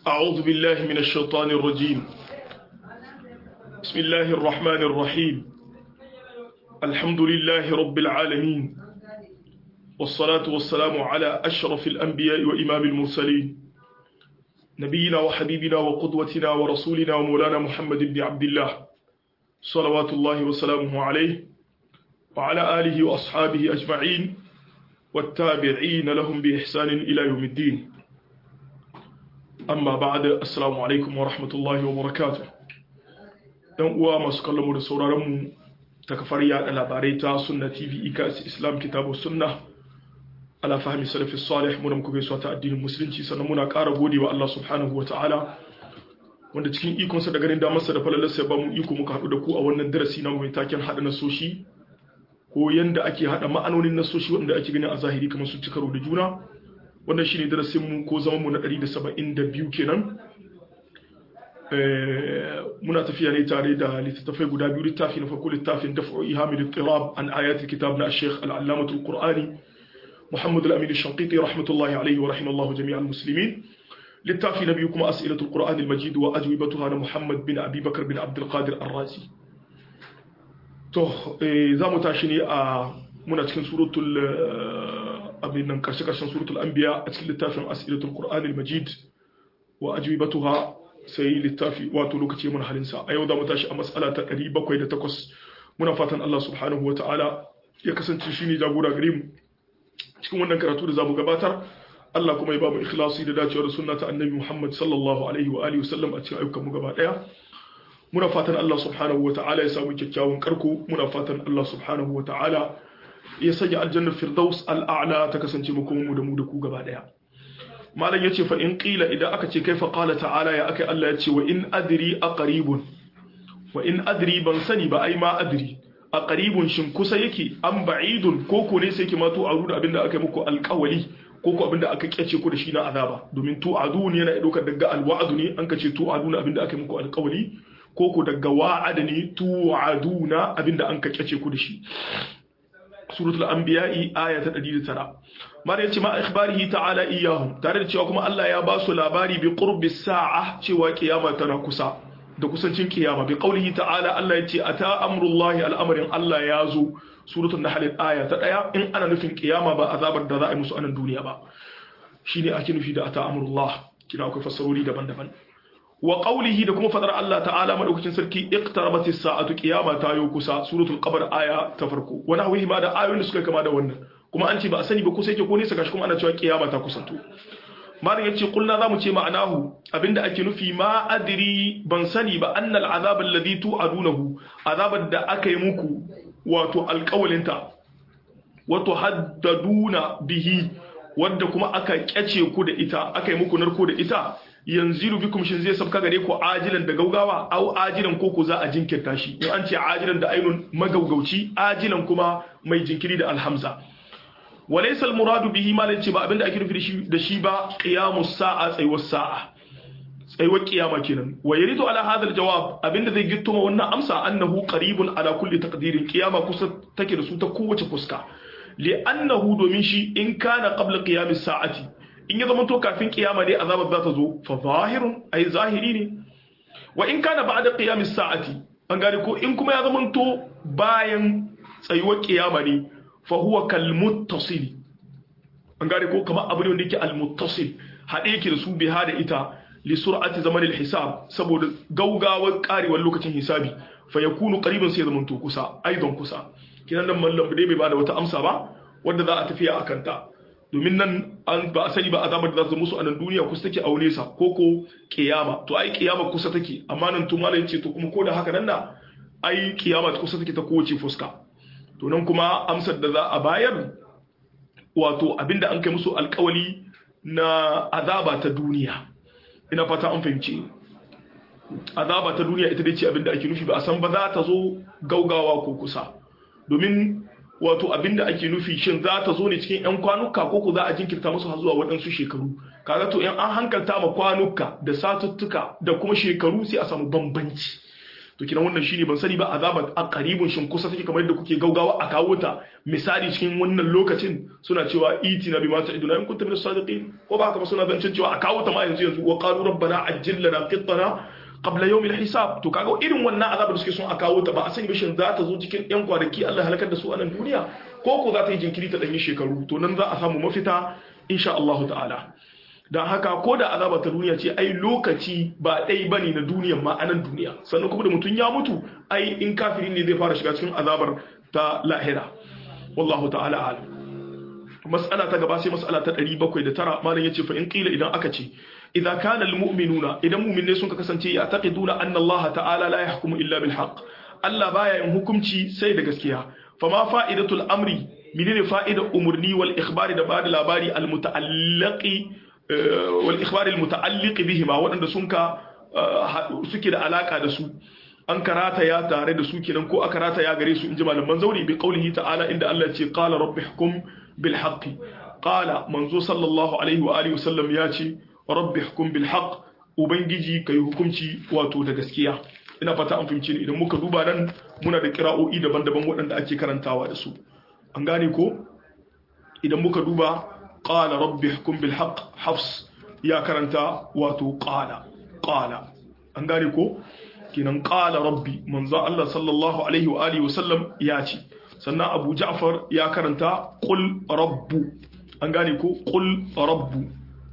أعوذ بالله من الشيطان الرجيم بسم الله الرحمن الرحيم الحمد لله رب العالمين والصلاة والسلام على أشرف الأنبياء وإمام المرسلين نبينا وحبيبنا وقدوتنا ورسولنا ومولانا محمد بن عبد الله صلوات الله وسلامه عليه وعلى آله وأصحابه أجمعين والتابعين لهم بإحسان إلى يوم الدين amma ba da assalamu alaikum wa rahmatullahi wa barakatu dan uwa masu kallon mu da sauraron mu ta kafar yada labarai ta sunna tv ikas islam kitabu sunna ala fahmi salafi salih mu da muka gaisuwa ta addinin musulunci sannan muna ƙara gode wa Allah subhanahu wa ta'ala wanda cikin ikonsa da ganin damarsa da falalarsa ya ba mu iko muka haɗu da ku a wannan darasi na mai taken haɗa nasoshi ko yanda ake haɗa ma'anonin nasoshi wanda ake gani a zahiri kamar sun ci karo da juna wannan shine darasin mu ko zaman mu na 172 kenan muna tafiya ne tare da littattafai guda biyu littafi na farko littafin daf'u ihamil ittirab an ayatul kitab na Sheikh al-Allamah al-Qur'ani Muhammad al-Amin al-Shanqiti rahmatullahi alayhi wa rahimallahu jami'al muslimin littafi na biyu kuma as'ilatul Qur'an al-Majid wa ajwibatuha na Muhammad bin Abi Bakr bin Abdul Qadir ar-Razi to za mu tashi ne a muna cikin suratul abin nan karshe-karshen suratul anbiya a cikin littafin asilatul qur'anil majid wa ajwibatuha sai littafi wato lokaci mun halinsa a yau da mu tashi a mas'ala ta 708 muna fatan Allah subhanahu wata'ala ya kasance shine jagora gare mu cikin wannan karatu da zamu gabatar Allah kuma ya ba mu ikhlasi da dacewa da sunna ta annabi Muhammad sallallahu alaihi wa alihi wasallam a cikin ayyukan mu gaba daya muna fatan Allah subhanahu wata'ala ya samu kyakkyawan karko muna fatan Allah subhanahu wata'ala ya sanya aljannar firdaus al'a'la ta kasance mu kuma mu da mu da ku gaba daya malam yace fa in qila idan aka ce kai fa qala ta'ala ya akai Allah yace wa in adri aqribun wa in adri ban sani ba ai ma adri aqribun shin kusa yake an ba'idun ko ko ne sai ki ma to aru da abinda aka muku alqawli ko ko abinda aka kyace ku da shi na azaba domin to adun yana daukar daga alwa'd ne an ka ce to aduna abinda aka muku alqawli ko ko daga wa'ada ne to aduna abinda an ka kyace ku da shi suratul anbiya'i aya ta 109 mara yace ma ikhbarihi ta'ala iyahum tare da cewa kuma Allah ya ba su labari bi qurbi sa'a cewa kiyama tana kusa da kusancin kiyama bi qaulihi ta'ala Allah yace ata amrullahi al'amarin Allah ya zo suratul nahl aya ta 1 in ana nufin kiyama ba azabar da za a yi musu a nan duniya ba shine ake nufi da ata amrullah kina akwai fassarori daban-daban wa qawlihi da kuma fadar Allah ta'ala madaukakin sarki iqtarabat as-sa'atu qiyama ta yo kusa suratul qamar aya ta farko wani hawihi ma da ayoyin da suka kama da wannan kuma an ce ba a sani ba kusa yake ko nesa gashi kuma ana cewa qiyama ta kusanto malam yace kulna zamu ce ma'anahu abinda ake nufi ma adri ban sani ba annal azab alladhi tu'adunahu azabar da aka yi muku wato alƙawalinta wato haddaduna bihi wadda kuma aka kyace ku da ita aka yi muku narko da ita yanzilu bikum shin zai sabka gare ku ajilan da gaugawa au ajilan ko ku za a jinkirta shi in an ce ajilan da ainun magaugauci ajilan kuma mai jinkiri da alhamza walaysa almuradu bihi ma lace ba abinda ake nufi da shi ba qiyamus sa'a tsayuwar sa'a tsayuwar kiyama kenan wa yaridu ala hadha aljawab abinda zai gitto ma wannan amsa annahu qaribun ala kulli taqdirin kiyama kusa take da su ta kowace fuska li'annahu domin shi in kana qabla qiyamis sa'ati in ya zama to kafin kiyama ne azabar za ta zo fa zahirun ai zahiri ne wa in kana ba'da qiyamis sa'ati an gane ko in kuma ya zama to bayan tsayuwar kiyama ne fa huwa kal muttasil an gane ko kamar abu ne wanda yake al muttasil hade yake da su biha da ita li sur'ati zaman al hisab saboda gaugawar karewar lokacin hisabi fa yakunu qariban sai zaman to kusa aidan kusa kinan nan mallam dai bai bada wata amsa ba wanda za a tafiya akan ta domin nan an ba a sani ba azabar da za su musu a nan duniya kusa take a nesa ko ko kiyama to ai kiyama kusa take amma nan tun malai ce to kuma ko da haka nan na ai kiyama kusa take ta kowace fuska to nan kuma amsar da za a bayar wato abinda an kai musu alkawali na azaba ta duniya ina fata an fahimci azaba ta duniya ita dai ce abinda ake nufi ba a san ba za ta zo gaugawa ko kusa domin wato abinda ake nufi shin za ta zo ne cikin 'yan kwanuka ko ku za a jinkirta musu har zuwa waɗansu shekaru kaga to in an hankalta ma kwanuka da satuttuka da kuma shekaru sai a samu bambanci to kinan wannan shine ban sani ba azaba a qaribun shin kusa take kamar yadda kuke gaugawa a kawo ta misali cikin wannan lokacin suna cewa itina bima ta'iduna in kuntum min as-sadiqin ko ba haka ba suna zancen cewa a kawo ta ma yanzu yanzu wa qalu rabbana ajjil lana qittana qabla yawmil hisab to kaga irin wannan azaba da suke son a kawo ta ba a sani bishin za ta zo cikin yan kwanaki Allah halakar da su a nan duniya ko ko za ta yi jinkiri ta danyi shekaru to nan za a samu mafita insha Allah ta'ala don haka ko da azaba ta duniya ce ai lokaci ba ɗai ba ne na duniyan ma a nan duniya sannan kuma da mutum ya mutu ai in kafirin ne zai fara shiga cikin azabar ta lahira wallahu ta'ala alam mas'ala ta gaba sai mas'ala ta 709 malam yace fa in qila idan aka ce idza kana almu'minuna idan mu'minne sun ka kasance ya taqiduna anna Allah ta'ala la yahkumu illa bil haqq Allah baya yin hukunci sai da gaskiya fama fa'idatul amri menene fa'idar umurni wal ikhbari da bada labari al muta'allaqi wal ikhbari al muta'alliqi bihima wadanda sun ka suke da alaka da su an karata ya tare da su kenan ko aka rata ya gare su inji malaman zauri bi qaulihi ta'ala inda Allah ce qala rabbi hukum bil haqqi qala manzo sallallahu alaihi wa alihi wasallam ya ce rabbi hukum bil haqq ubangiji kai hukunci wato da gaskiya ina fata an fahimci ni idan muka duba nan muna da kira'o'i daban-daban waɗanda ake karantawa da su an gane ko idan muka duba qala rabbi hukum bil haqq hafs ya karanta wato qala qala an gane ko kinan qala rabbi manzo Allah sallallahu alaihi wa alihi wasallam ya ce sannan Abu Ja'far ya karanta qul rabbu an gane ko qul rabbu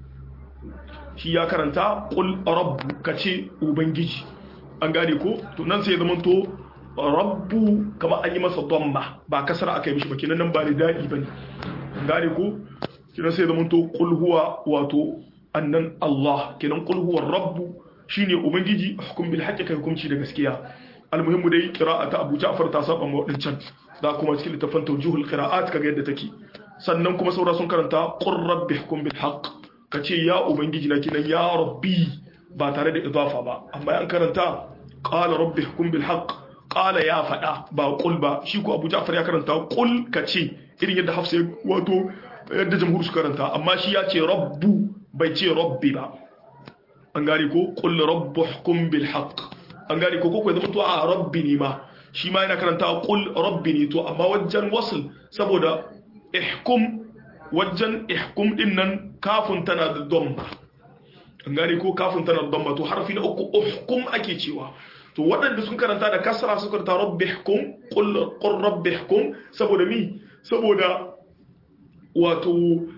shi ya karanta qul rabbu kace ubangiji an gane ko to nan sai zaman to rabbu kamar an yi masa dhamma ba kasara aka yi mishi ba kinan nan ba da dadi bane an gane ko kinan sai zaman to qul huwa wato annan Allah kinan qul huwa rabbu shine ubangiji hukum bil haqqi kai hukunci da gaskiya almuhimmu dai qira'ata Abu Ja'far ta saba ma wadancan da kuma cikin littafin tawjihul qira'at kaga yadda take sannan kuma saura sun karanta qur rabbi hukum bil haqq kace ya ubangiji na kinan ya rabbi ba tare da idafa ba amma an karanta qala rabbi hukum bil haqq qala ya fada ba qul ba shi ko Abu Ja'far ya karanta qul kace irin yadda Hafsa wato yadda jamhur su karanta amma shi ya ce rabbu bai ce rabbi ba an gane ko qul rabbuhkum bil haqq an gane ko ko zama to a rabbi ne ma shi ma yana karanta qul rabbi ne to amma wajen wasl saboda ihkum wajen ihkum din nan kafin tana da dhamma an gane ko kafin tana da dhamma to harfi na uku uhkum ake cewa to waɗanda sun karanta da kasra sun karanta rabbihkum qul qul rabbihkum saboda mi saboda wato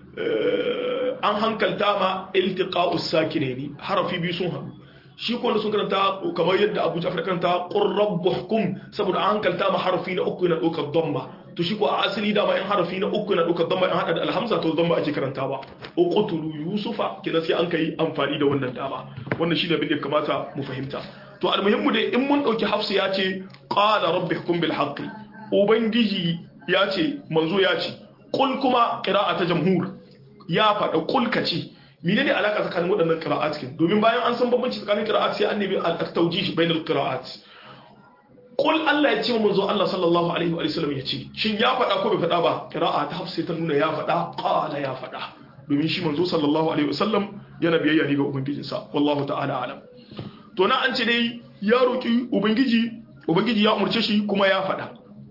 an hankalta ma iltiqa'us sakinaini harafi biyu sun haɗu shi ko sun karanta kamar yadda Abu Ja'far karanta qur rabbuhkum saboda an hankalta ma harafi na uku na ɗaukar dhamma to shi ko a asali dama in harafi na uku na ɗaukar dhamma in hada da alhamza to dhamma ake karanta ba uqtulu yusufa kina sai an kai amfani da wannan dama wannan shi ne abin da kamata mu fahimta to almuhimmu dai in mun ɗauki hafsu ya ce qala rabbuhkum bil haqqi ubangiji ya ce manzo ya ce qul kuma qira'a ta jamhur ya faɗa kulka ce menene alaka tsakanin waɗannan qira'at kin domin bayan an san bambanci tsakanin qira'at sai an nemi al-tawjih bainal qira'at qul Allah ya ce wa manzo Allah sallallahu alaihi wa sallam ya ce shin ya faɗa ko bai faɗa ba qira'a ta hafsa ta nuna ya faɗa qala ya faɗa domin shi manzo sallallahu alaihi wa sallam yana biyayya ne ga ubangijinsa wallahu ta'ala alam to na an ce dai ya roki ubangiji ubangiji ya umurce shi kuma ya faɗa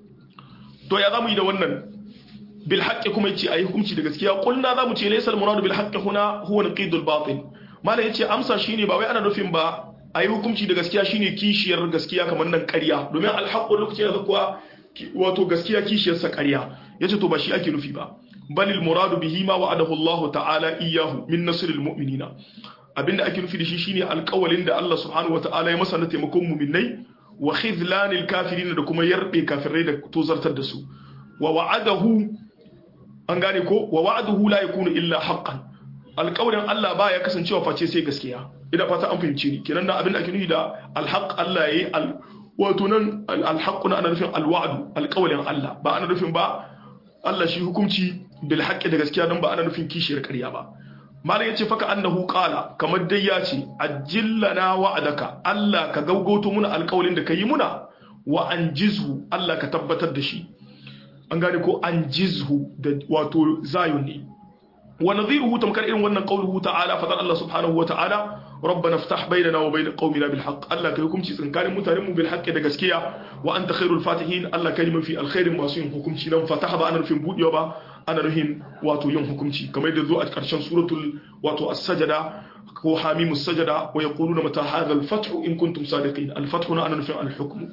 to ya zamu yi da wannan بالحق kuma yace ayi hukunci da gaskiya kulna zamu ce laysa al-murad bil haqq huna huwa naqid al-batil malai yace amsa shine ba wai ana nufin ba ayi hukunci da gaskiya shine kishiyar gaskiya kamar nan ƙarya domin al-haqq lokaci da kuwa wato gaskiya kishiyar sa ƙarya yace to ba shi ake nufi ba bal al-murad bihi ma wa'adahu Allah ta'ala iyyahu min nasr al-mu'minina abinda ake nufi da shi shine alƙawalin da Allah subhanahu wa ta'ala ya masa na taimakon mu'minai wa khizlan al-kafirin da kuma yarbe kafirai da tozartar da su wa wa'adahu an gane ko wa wa'aduhu la yakunu illa haqqan alƙawarin Allah ba ya kasancewa face sai gaskiya idan fata an fahimce ni kenan da abin da ake nufi da alhaq Allah yayi al wato nan alhaq na ana nufin alwa'du alƙawarin Allah ba ana nufin ba Allah shi hukunci bil haqqi da gaskiya dan ba ana nufin kishiyar ƙarya ba malam yace faka annahu qala kamar dai ya ce ajillana wa'adaka Allah ka gaugauto muna alƙawarin da kayi muna wa anjizhu Allah ka tabbatar da shi an gane ko an jizhu da wato zayon ne wa nadhiruhu tamkar irin wannan qauluhu ta'ala fadar Allah subhanahu wa ta'ala rabbana iftah bainana wa bain qaumina bil haqq Allah kai hukunci tsakanin mutanen mu bil haqqi da gaskiya wa anta khairul fatihin Allah kai mafi alkhairin masu yin hukunci nan fataha ba ana nufin budewa ba ana nufin wato yin hukunci kamar da zo a karshen suratul wato as-sajada ko hamimus sajada wa yaquluna mata hadha al-fath in kuntum sadiqin al-fath na ana nufin al-hukm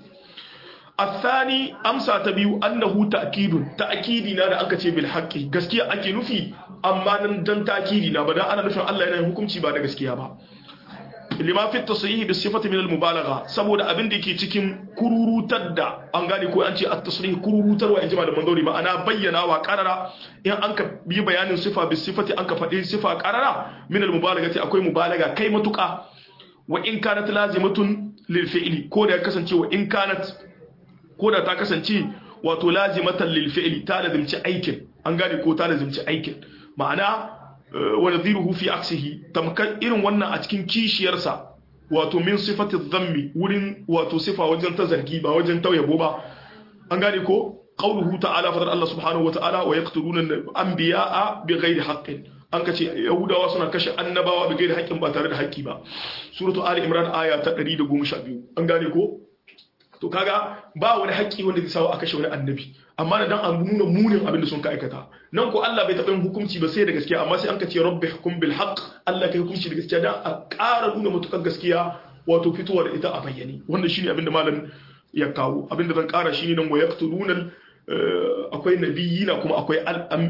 الثاني أمسى تبيو أنه تأكيد تأكيدنا da aka ce bil haqqi gaskiya ake nufi amma nan dan ta'kidina ba dan ana nufin Allah yana yin hukunci ba da gaskiya ba lima fi tasrihi bis sifati min al mubalagha saboda abin da yake cikin kururutar da an gane ko an ce at tasrih kururutarwa in jima da manzori ma'ana bayyana wa qarara in an ka yi bayanin sifa bis sifati an ka faɗi sifa qarara min al mubalaghati akwai mubalaga kai matuka wa in kanat lazimatun lil fi'li ko da ya kasance wa in kanat ko da ta kasance wato lazimatan lil fi'li ta lazimci aikin an gane ko ta lazimci aikin ma'ana wa nadhiruhu fi aksihi tamkar irin wannan a cikin kishiyarsa wato min sifati dhammi wurin wato sifa wajen ta zargi ba wajen tauyabo ba an gane ko qauluhu ta'ala fadar Allah subhanahu wa ta'ala wa yaqtuluna anbiya'a bighairi haqqin an kace yahudawa suna kashe annabawa bighairi haqqin ba tare da haƙƙi ba suratu ali imran aya ta 112 an gane ko to kaga ba wani haƙƙi wanda zai sawo a kashe wani annabi amma da dan an nuna munin abin da sun ka aikata nan ko Allah bai taɓa yin hukunci ba sai da gaskiya amma sai an ka ce rabbi hukum bil haqq Allah kai hukunci da gaskiya dan a ƙara nuna mutukan gaskiya wato fitowar ita a bayyane wannan shine abin da malam ya kawo abin da zan ƙara shine nan wa yaqtuluna akwai nabiyina kuma akwai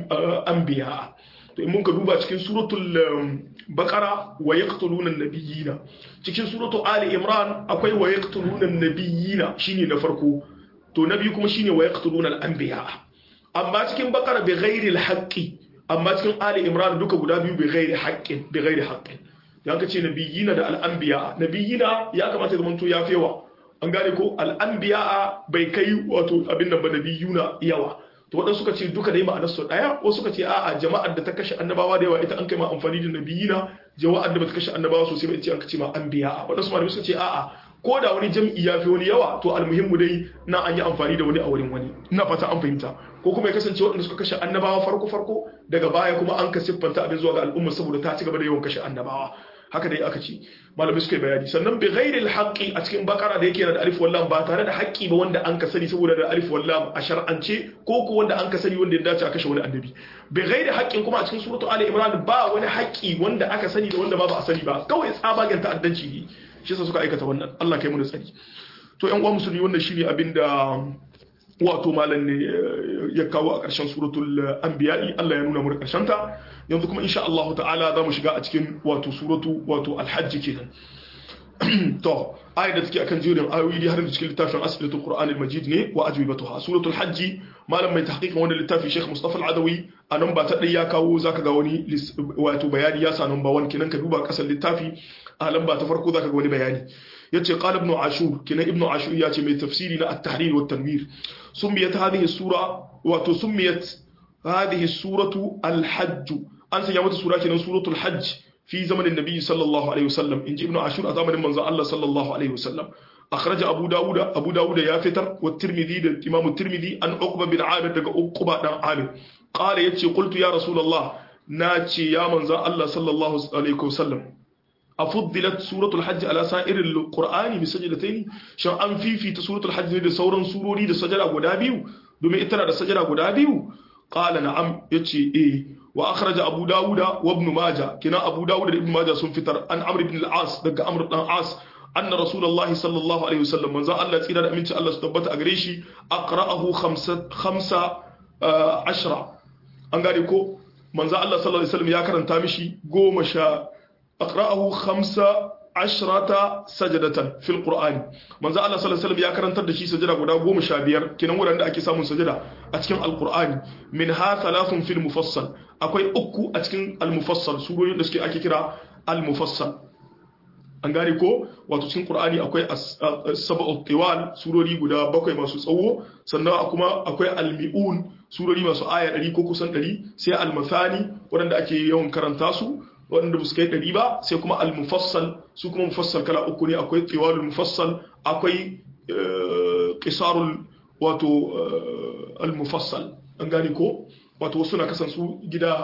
anbiya to in mun ka duba cikin suratul baqara wa yaqtuluna nabiyina cikin suratul ali imran akwai wa yaqtuluna nabiyina shine na farko to na biyu kuma shine wa yaqtuluna al-anbiya amma cikin baqara bi ghairi al-haqqi amma cikin ali imran duka guda biyu bi ghairi haqqin bi ghairi haqqin dan ka ce nabiyina da al-anbiya nabiyina ya kamata zaman to yafi yawa an gane ko al-anbiya bai kai wato abin nan ba nabiyuna yawa to waɗansu suka ce duka dai ma'anar su ɗaya wasu suka ce a'a jama'ar da ta kashe annabawa da yawa ita an kai ma amfani da nabiyina jama'ar da ba ta kashe annabawa sosai ba ita an kace ma anbiya waɗansu malamai suka ce a'a ko da wani jam'i ya fi wani yawa to almuhimmu dai na an yi amfani da wani a wurin wani ina fata an fahimta ko kuma ya kasance waɗanda suka kashe annabawa farko farko daga baya kuma an ka siffanta abin zuwa ga al'umma saboda ta ci gaba da yawan kashe annabawa haka dai aka ce malamai suka yi bayani sannan bi ghairil haqqi a cikin bakara da yake da alif wallam ba tare da haƙƙi ba wanda an ka sani saboda da alif wallam a shar'ance ko ko wanda an ka sani wanda ya dace a kashe wani annabi bi ghairi haqqin kuma a cikin suratu ali imran ba wani haƙƙi wanda aka sani da wanda ba ba a sani ba kawai tsabagen ta'addanci ne shi yasa suka aikata wannan Allah kai mu da tsari to ƴan uwa musulmi wannan shine abinda wato malam ne ya kawo a ƙarshen suratul anbiya'i Allah ya nuna mu da ƙarshen ta yanzu kuma insha Allah ta'ala za mu shiga a cikin wato suratu wato alhajj kenan to ayat da take akan jerin ayoyi har da cikin littafin asbilatul qur'anil majid ne wa ajwibatuha suratul hajj malam mai tahqiqin wannan littafi Sheikh Mustafa Al-Adawi a nan ba ta dai ya kawo zaka ga wani wato bayani ya sa nan ba wani kenan ka duba kasar littafi a lamba ta farko zaka ga wani bayani yace qala ibn ashur kenan ibn ashur ya ce mai tafsiri na at-tahrir wa tanwir sumiyat hadhihi sura wato sumiyat hadhihi suratu al-hajj an sanya mata sura kenan suratul hajj fi zamanin nabi sallallahu alaihi wasallam inji ibn ashur a zamanin manzon Allah sallallahu alaihi wasallam أخرج أبو داود أبو داود يا فتر والترمذي الإمام الترمذي أن عقبة بن عامر دقى عقبة بن عامر قال يتشي قلت يا رسول الله ناتشي يا من الله صلى الله عليه وسلم أفضلت سورة الحج على سائر القرآن بسجدتين شان أن في في سورة الحج دي سورة سورة دي سجدة غدابيو دومي إتنا دي سجدة غدابيو قال نعم يتشي إيه وأخرج أبو داود وابن ماجه كنا أبو داود ابن ماجه سنفتر أن عمرو بن العاص دقى عمرو بن العاص أن رسول الله صلى الله عليه وسلم من الله تسيرا أمين الله ستبت أغريشي أقرأه خمسة, خمسة آه عشرة أنغاري كو من الله صلى الله عليه وسلم يا كرن تامشي قوم شا أقرأه خمسة عشرة سجدة في القرآن من الله صلى الله عليه وسلم يا كرن تدشي سجدة قدا قوم شا بير كنا نقول عند أكي سامون سجدة أتكن القرآن منها ثلاث في المفصل أكوي أكو أتكن المفصل سورة نسكي أكي كرا المفصل an gane ko wato cikin qur'ani akwai sab'u tiwal surori guda bakwai masu tsawo sannan kuma akwai almi'un surori masu aya 100 ko kusan 100 sai almathani waɗanda ake yawan karanta su waɗanda ba su kai 100 ba sai kuma almufassal su kuma mufassal kala uku ne akwai tiwalul mufassal akwai qisarul wato almufassal an gane ko wato suna kasansu gida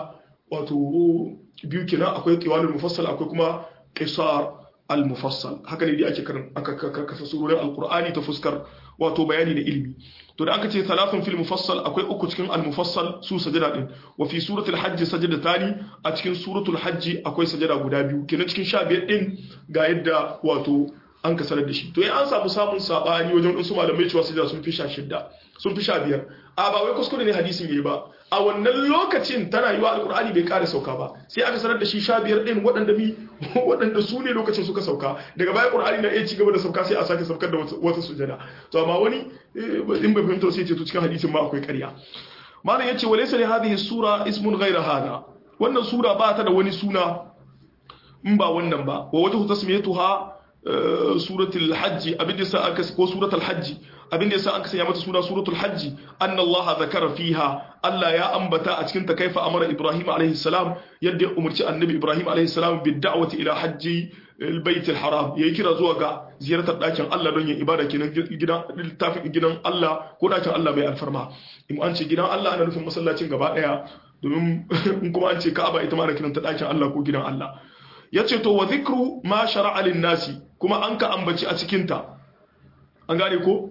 wato biyu kenan akwai qiwalul mufassal akwai kuma qisar al mufassal haka ne dai ake karin aka kasa surorin alqur'ani ta fuskar wato bayani da ilimi to da aka ce thalathun fil mufassal akwai uku cikin al mufassal su sajada din wa fi suratul hajj sajadatani a cikin suratul hajj akwai sajada guda biyu kenan cikin 15 din ga yadda wato an kasarar da shi to an samu samun sabani wajen wasu malamai cewa sajada sun fi 16 sun fi 15 a ba wai kuskure ne hadisin yayi ba a wannan lokacin tana yiwa alkur'ani bai kare sauka ba sai aka sanar da shi sha biyar ɗin waɗanda mi waɗanda su ne lokacin suka sauka daga baya qur'ani na iya ci gaba da sauka sai a sake saukar da wata sujada to amma wani in bai fahimta sai ce to cikin hadisin ma akwai ƙarya malam yace walaysa li hadhihi sura ismun ghayra hada wannan sura ba ta da wani suna in ba wannan ba wa wajhu tasmiyatuha suratul hajji abin da sa aka ko suratul hajji abin da yasa aka sanya mata suna suratul hajji anna allaha zakara fiha Allah ya ambata a cikin ta kaifa amara ibrahim alaihi salam yadda ya umarci annabi ibrahim alaihi salam bi da'wati ila hajji albayt alharam yayi kira zuwa ga ziyartar dakin Allah don yin ibada kenan gidan littafin gidan Allah ko dakin Allah mai alfarma in an ce gidan Allah ana nufin masallacin gaba daya domin in kuma an ce Ka'aba ita ma ana kiranta dakin Allah ko gidan Allah yace to wa zikru ma shar'a lin nasi kuma an ka ambaci a cikinta an gane ko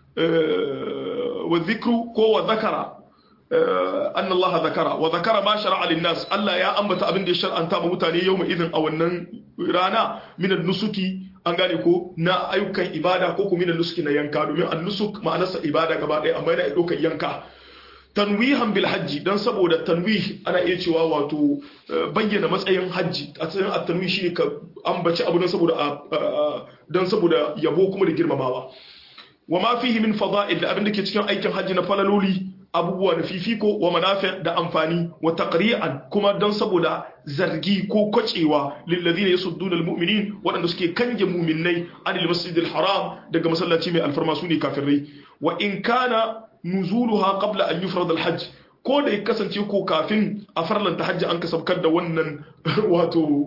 wa zikru ko wa zakara an Allah zakara wa zakara ma shar'a lin nas Allah ya ambata abin da ya shar'anta ma mutane yau mai idin a wannan rana minan nusuki an gane ko na ayyukan ibada ko kuma minan nusuki na yanka domin an nusuk ma'anarsa ibada gaba ɗaya amma yana ɗaukar yanka tanwihan bil hajji dan saboda tanwih ana iya cewa wato bayyana matsayin hajji a cikin at-tanwih shine ka ambaci abu dan saboda dan saboda yabo kuma da girmamawa wa ma fihi min fada'il da abin da ke cikin aikin hajji na falaloli abubuwa da fifiko wa manafi da amfani wa taqri'an kuma dan saboda zargi ko kwacewa lilladhina yasudduna almu'minin waɗanda suke kange mu'minnai anil masjidil haram daga masallaci mai alfarma su ne kafirai wa in kana nuzuluha qabla an yufrad alhajj ko da ya kasance ko kafin a farlanta hajji an ka saukar da wannan wato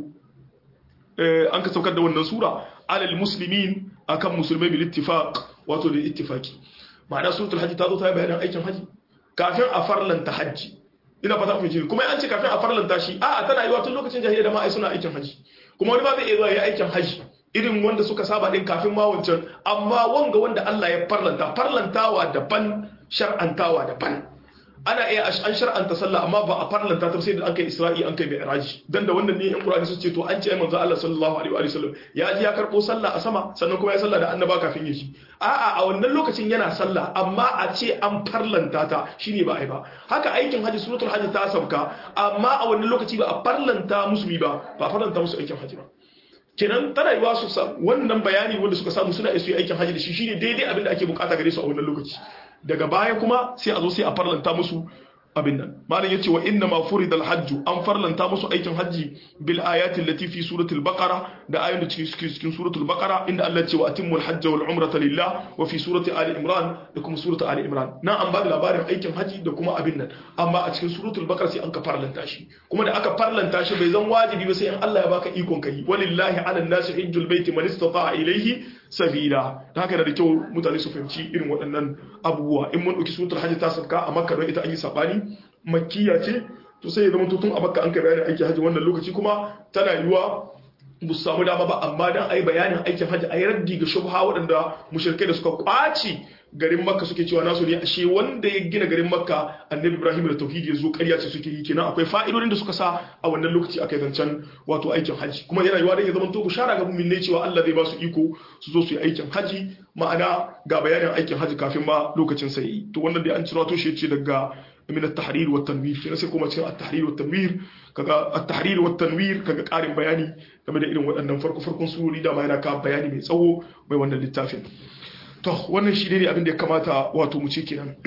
an ka saukar da wannan sura alal muslimin akan musulmai bil ittifaq wato da ittifaki ma'ana suratul hajji ta zo ta yi bayanin aikin hajji kafin a farlanta hajji ina fata ku ji kuma an ce kafin a farlanta shi a'a tana yiwa tun lokacin jahiliya da ma ai suna aikin hajji kuma wani ba zai iya zuwa ya aikin hajji irin wanda suka saba din kafin ma wancan amma wanga wanda Allah ya farlanta farlantawa daban shar'antawa daban ana iya an shar'anta sallah amma ba a farlanta ta sai da an kai isra'i an kai mi'raji dan da wannan ne yan qur'ani su ce to an ce ai manzo Allah sallallahu alaihi wa sallam ya ji ya karbo sallah a sama sannan kuma ya sallah da annaba kafin ya shi a'a a wannan lokacin yana sallah amma a ce an farlanta ta shine ba ai ba haka aikin haji suratul haji ta sauka amma a wannan lokaci ba a farlanta musulmi ba ba a farlanta musu aikin haji ba kenan tana yiwa su wannan bayani wanda suka samu suna isu aikin haji da shi shine daidai abin da ake bukata gare su a wannan lokaci daga baya kuma sai a zo sai a farlanta musu abin nan malam yace wa inna ma furidal hajj an farlanta musu aikin hajji bil ayati allati fi suratul baqara da ayoyin da cikin cikin suratul baqara inda Allah ya ce wa atimmul hajj wal umrata lillah wa fi surati ali imran da kuma suratul ali imran na an ba da labarin aikin hajji da kuma abin nan amma a cikin suratul baqara sai an ka farlanta shi kuma da aka farlanta shi bai zan wajibi ba sai in Allah ya baka ikon kai walillahi ala nasi hajjul baiti man istata'a ilayhi sabila da haka da kyau mutane su fahimci irin waɗannan abubuwa in mun ɗauki suratul hajji ta sabka a makka don ita an yi sabani makkiya ce to sai ya zama tutun a makka an kai bayanin aikin hajji wannan lokaci kuma tana yiwa ba su samu dama ba amma dan ayi bayanin aikin hajji ayi raddi ga shubha waɗanda mushrikai da suka kwaci garin makka suke cewa nasu ne ashe wanda ya gina garin makka annabi ibrahim da tauhidi ya zo ƙarya ce suke yi kenan akwai fa'idodin da suka sa a wannan lokaci aka zancen wato aikin haji kuma yana yiwa dan ya zama to bushara ga mu'min ne cewa Allah zai ba su iko su zo su yi aikin haji ma'ana ga bayanin aikin haji kafin ma lokacin sai to wannan dai an ciro to shi ce daga من التحرير والتنوير كنا sai kuma cikin التحرير والتنوير kaga التحرير والتنوير kaga karin bayani game da irin waɗannan farko farkon surori da ma yana ka bayani mai tsawo mai wannan littafin to wannan shi ne abin da ya kamata wato mu ce kenan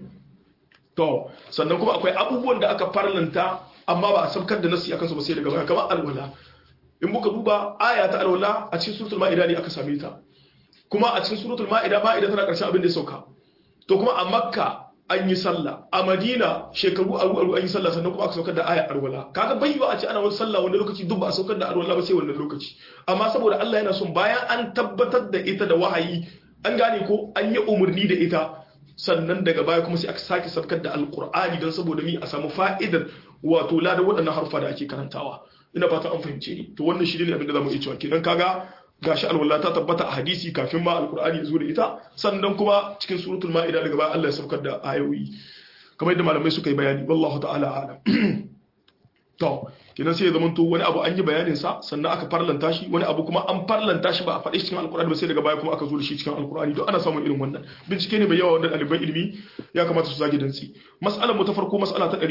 to sannan kuma akwai abubuwan da aka farlanta amma ba a sabkar da nasi akan su ba sai daga baya kamar alwala in muka duba aya ta alwala a cikin suratul ma'ida ne aka same ta kuma a cikin suratul ma'ida ma'ida tana karshen abin da ya sauka to kuma a makka an yi sallah a madina shekaru aru aru an yi sallah sannan kuma aka saukar da aya alwala kaga bai yiwa a ce ana wani sallah wani lokaci duk ba a saukar da alwala ba sai wannan lokaci amma saboda Allah yana son bayan an tabbatar da ita da wahayi an gane ko an yi umarni da ita sannan daga baya kuma sai aka sake sabkar da alkur'ani don saboda mi a samu fa'idar wato ladan waɗannan harfa da ake karantawa ina fata an fahimce ni to wannan shi ne abin da zamu iya cewa kenan kaga gashi alwala ta tabbata a hadisi kafin ma alqur'ani ya zo da ita sannan kuma cikin suratul ma'ida daga baya Allah ya saukar da ayoyi kamar yadda malamai suka yi bayani wallahu ta'ala alam to kenan sai ya zama to wani abu an yi bayanin sa sannan aka farlanta shi wani abu kuma an farlanta shi ba a faɗi cikin alkur'ani ba sai daga baya kuma aka zo da shi cikin alkur'ani don ana samun irin wannan bincike ne mai yawa wanda ɗaliban ilimi ya kamata su zage dantsi mas'alar mu ta farko mas'ala ta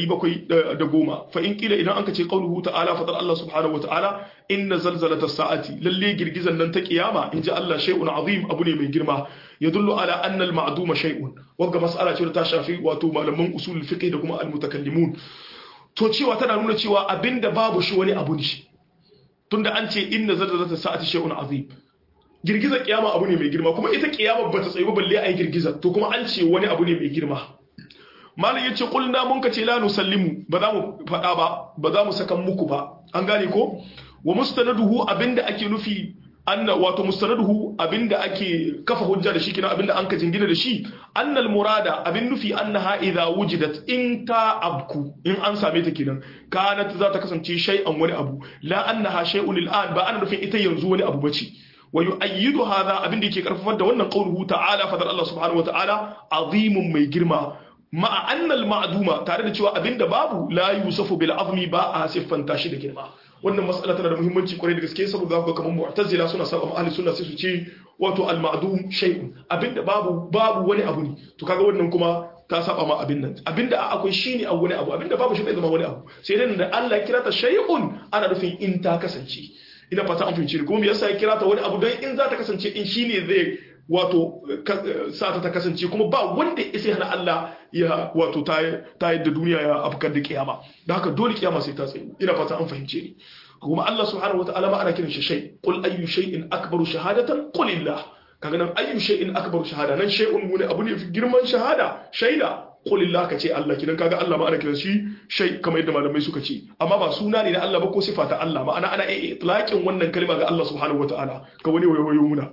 710 fa in kila idan anka ce qauluhu ta'ala fadar Allah subhanahu wata'ala inna zalzalata sa'ati lalle girgizan nan ta kiyama inji Allah shay'un azim abu ne mai girma yadullu ala anna al-ma'duma shay'un wanga mas'ala ce ta shafi wato malaman usul fiqh da kuma al-mutakallimun to cewa tana nuna cewa abinda babu shi wani abu ne tunda an ce inna zalzalata sa'ati shay'un azim girgizar kiyama abu ne mai girma kuma ita kiyama bata tsayi ba balle ai girgiza to kuma an ce wani abu ne mai girma malam yace qulna mun ka ce la nusallimu ba za mu fada ba ba za mu saka muku ba an gane ko wa mustanaduhu abinda ake nufi anna wato mustanaduhu abinda ake kafa hujja da shi kina abinda an ka jingina da shi annal murada abin nufi annaha idza wujidat in ta abku in an same ta kenan kanat za ta kasance shay'an wani abu la annaha shay'un al'an ba ana nufin ita yanzu wani abu bace wa yu'ayyidu hadha abinda yake karfafar da wannan qauluhu ta'ala fadar Allah subhanahu wa ta'ala azimun mai girma ma'a annal ma'duma tare da cewa abinda babu la yusafu bil azmi ba a siffanta shi da girma wannan mas'ala tana da muhimmanci kwarai da gaske saboda ga kamar mu'tazila suna saba ahli sunna sai su ce wato al ma'dum shay'un abinda babu babu wani abu ne to kaga wannan kuma ta saba ma abin nan abinda akwai shine a wani abu abinda babu shi bai zama wani abu sai dai da Allah ya kira ta shay'un ana nufin in ta kasance ina fata an fahimci kuma me yasa ya kira ta wani abu don in za ta kasance in shine zai wato sa ta kasance kuma ba wanda ya hana Allah ya wato ta yadda duniya ya afkar da kiyama da haka dole kiyama sai ta tsaye ina fata an fahimce ni kuma Allah subhanahu wataala ma ana kiran shi shay qul ayyu shay'in akbaru shahadatan qul illah kaga nan ayyu shay'in akbaru shahada nan shay'un wani abu ne girman shahada shaida qul illah kace Allah kidan kaga Allah ma ana kiran shi shay kamar yadda malamai suka ce amma ba suna ne na Allah ba ko sifa ta Allah ma'ana ana iya itlaqin wannan kalma ga Allah subhanahu wataala ka wani wayo muna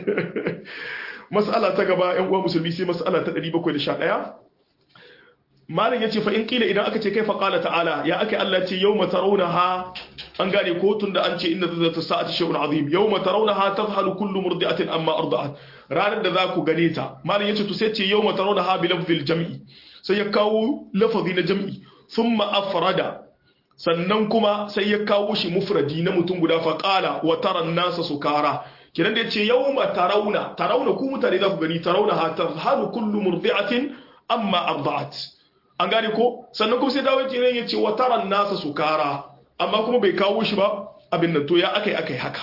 mas'ala ta gaba yan uwa musulmi sai mas'ala ta 711 malam yace fa in kila idan aka ce kai fa qala ta'ala ya aka Allah ce yawma tarawnaha an gane ko tunda an ce inna zata sa'ati shay'un azim yawma tarawnaha tadhhalu kullu murdi'atin amma arda'at ranar da za ku gane ta malam yace to sai ce yawma tarawnaha bi lafzil jam'i sai ya kawo lafazi na jam'i thumma afrada sannan kuma sai ya kawo shi mufradi na mutum guda fa qala wa tara an-nasa sukara kiran da yace yawma tarawna tarawna ku mutane za ku gani tarawna ha tadhhalu kullu murdi'atin amma arda'at an gane ko sannan kuma sai dawo jiran ya ce wa taran nasa sukara amma kuma bai kawo shi ba abin nan to ya akai akai haka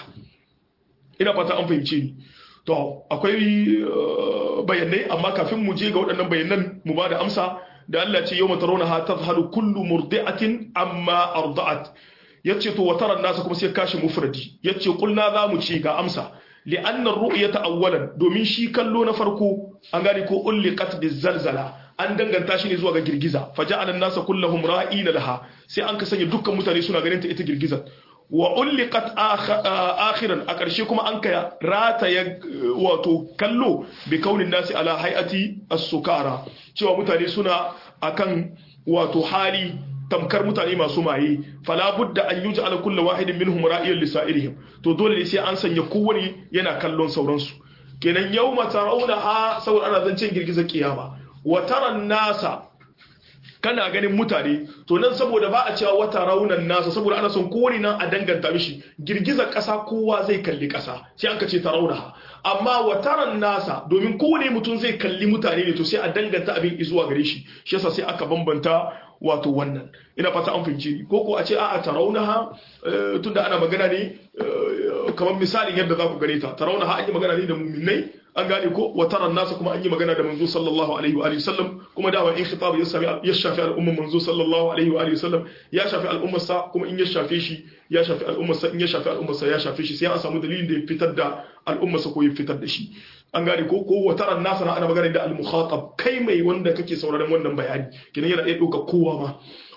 ina fata an fahimce ni to akwai bayanai amma kafin mu je ga waɗannan bayanan mu ba da amsa da Allah ce yau matarona ha tazhalu kullu murdi'atin amma arda'at yace to wa taran nasa kuma sai kashi mufradi yace kulna za mu ce ga amsa li'anna ar-ru'yata awwalan domin shi kallo na farko an gane ko ulliqat bizalzala an danganta shi ne zuwa ga girgiza faja'ala an-nasa kulluhum ra'ina laha sai an ka sanya dukkan mutane suna ganin ta ita girgizar wa ulliqat akhiran a ƙarshe kuma an ka rata ya wato kallo bi kaunin nasi ala hay'ati as-sukara cewa mutane suna akan wato hali tamkar mutane masu maye fala budda an yuja ala kulli wahidin minhum ra'iyan li sa'irihim to dole ne sai an sanya kowane yana kallon sauransu kenan yawma tarawna saboda ana zancen girgizar kiyama wa taran nasa kana ganin mutane to nan saboda ba a cewa wata raunan nasa saboda ana son kowane nan a danganta mishi girgizar ƙasa kowa zai kalli ƙasa sai an ka ce taraunaha amma wataran nasa domin kowane mutum zai kalli mutane ne to sai a danganta abin zuwa gare shi shi yasa sai aka bambanta wato wannan ina fata an fahimci ni ko ko a ce a'a taraunaha tunda ana magana ne kamar misalin yadda za ku gane ta taraunaha an yi magana ne da muminai an gane ko wataran nasa kuma an yi magana da manzo sallallahu alaihi wa sallam kuma dama in khitab ya shafi ya shafi al'umma manzo sallallahu alaihi wa sallam ya shafi al'ummar sa kuma in ya shafe shi ya shafi al'ummar sa in ya shafi al'ummar sa ya shafe shi sai an samu dalilin da ya fitar da al'ummar sa ko ya fitar da shi an gane ko ko wataran nasa na ana magana da al-mukhatab kai mai wanda kake sauraron wannan bayani kinan yana iya dauka kowa ma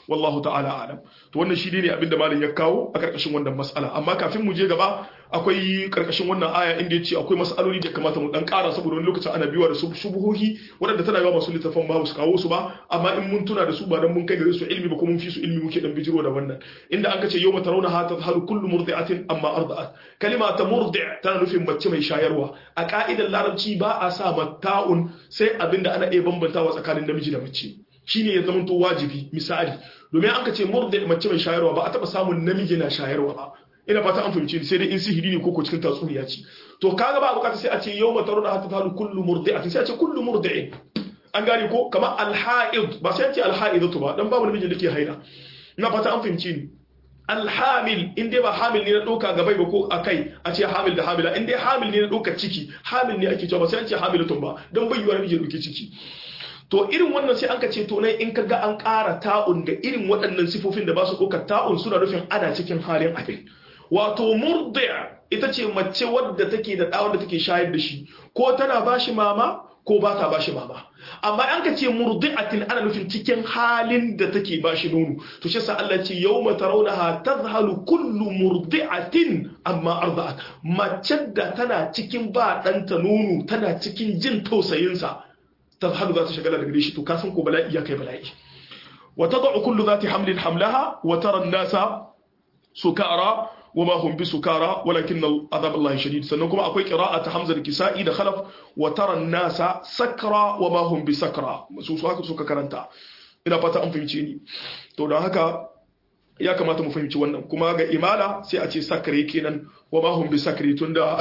wallahu ta'ala alam to wannan shi ne abinda malam ya kawo a karkashin wannan mas'ala amma kafin mu je gaba akwai karkashin wannan aya inda ya ce akwai mas'aloli da kamata mu dan ƙara saboda wani lokacin ana biyuwa da su shubuhohi waɗanda tana yawa masu littafan ba su kawo su ba amma in mun tuna da su ba dan mun kai gare su ilmi ba ko mun fi su ilmi muke dan bijiro da wannan inda an kace yawma tarawna ha tadhalu kullu murdi'atin amma arda'at kalima ta murdi' tana nufin mace mai shayarwa a ka'idar larabci ba a sa matta'un sai abinda ana iya bambantawa tsakanin namiji da mace shine ya zama to wajibi misali domin an ka ce murdi mace mai shayarwa ba a taba samun namiji na shayarwa ba ina fata an fahimce ni sai dai in sihiri ne koko cikin tatsuniya ce to kaga ba bukata sai a ce yawma taruna hatta talu kullu murdi'atin sai a ce kullu murdi'in an gane ko kamar alha'id ba sai a ce alha'idatu ba dan babu namijin da ke haila ina fata an fahimce ni alhamil in dai ba hamil ne na ɗauka gabai ba ko akai a ce hamil da hamila in dai hamil ne na ɗauka ciki hamil ne ake cewa ba sai an ce hamilatun ba don bai yiwa namiji ya ɗauki ciki to irin wannan sai an ka ce to nan in ka ga an ƙara ta'un ga irin waɗannan sifofin da ba su ɗaukar ta'un suna nufin ana cikin halin abin wato murdi'a ita ce mace wadda take da ɗawon da take shayar da shi ko tana ba shi mama ko ba ta ba shi mama amma an ka ce murdi'atin ana nufin cikin halin da take ba shi nono to shi sa Allah ce yawma tarawnaha tadhhalu kullu murdi'atin amma arda'at mace da tana cikin ba ɗanta nono tana cikin jin tausayinsa tadhhalu za ta shagala daga shi to ka san ko bala'i ya kai bala'i wa tad'u kullu dhati hamlin hamlaha wa tara an-nasa sukara وما هم بسكارى ولكن عذاب الله شديد sannan kuma akwai qira'at Hamza da Kisa'i da Khalaf wa tara an-nasa sakra wa ma hum bisakra su su haka suka karanta ina fata an fahimce ni to don haka ya kamata mu fahimci wannan kuma ga imala sai a ce sakre kenan wa ma hum bisakri tunda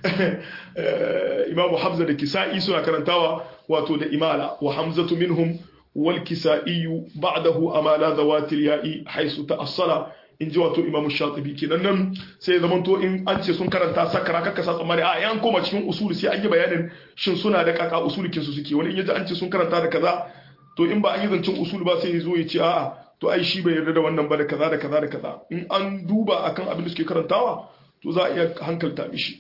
Imam Hamza da Kisa'i suna karantawa wato da imala wa Hamzatu minhum wal Kisa'i ba'dahu amala zawatil ya'i haisu ta'assala in ji wato imamu shatibi kenan nan sai ya zamanto in an ce sun karanta sakara kakka sa tsammani a yan koma cikin usuli sai an yi bayanin shin suna da kaka usulikin su suke wani in yaji an ce sun karanta da kaza to in ba an yi zancen usuli ba sai ya zo ya ce a'a to ai shi bai yarda da wannan ba da kaza da kaza da kaza in an duba akan abin da suke karantawa to za a iya hankalta mishi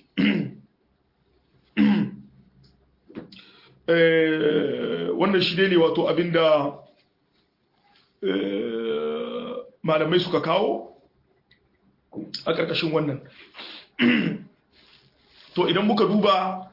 wannan shi ne wato abin da malamai suka kawo a ƙarƙashin wannan to idan muka duba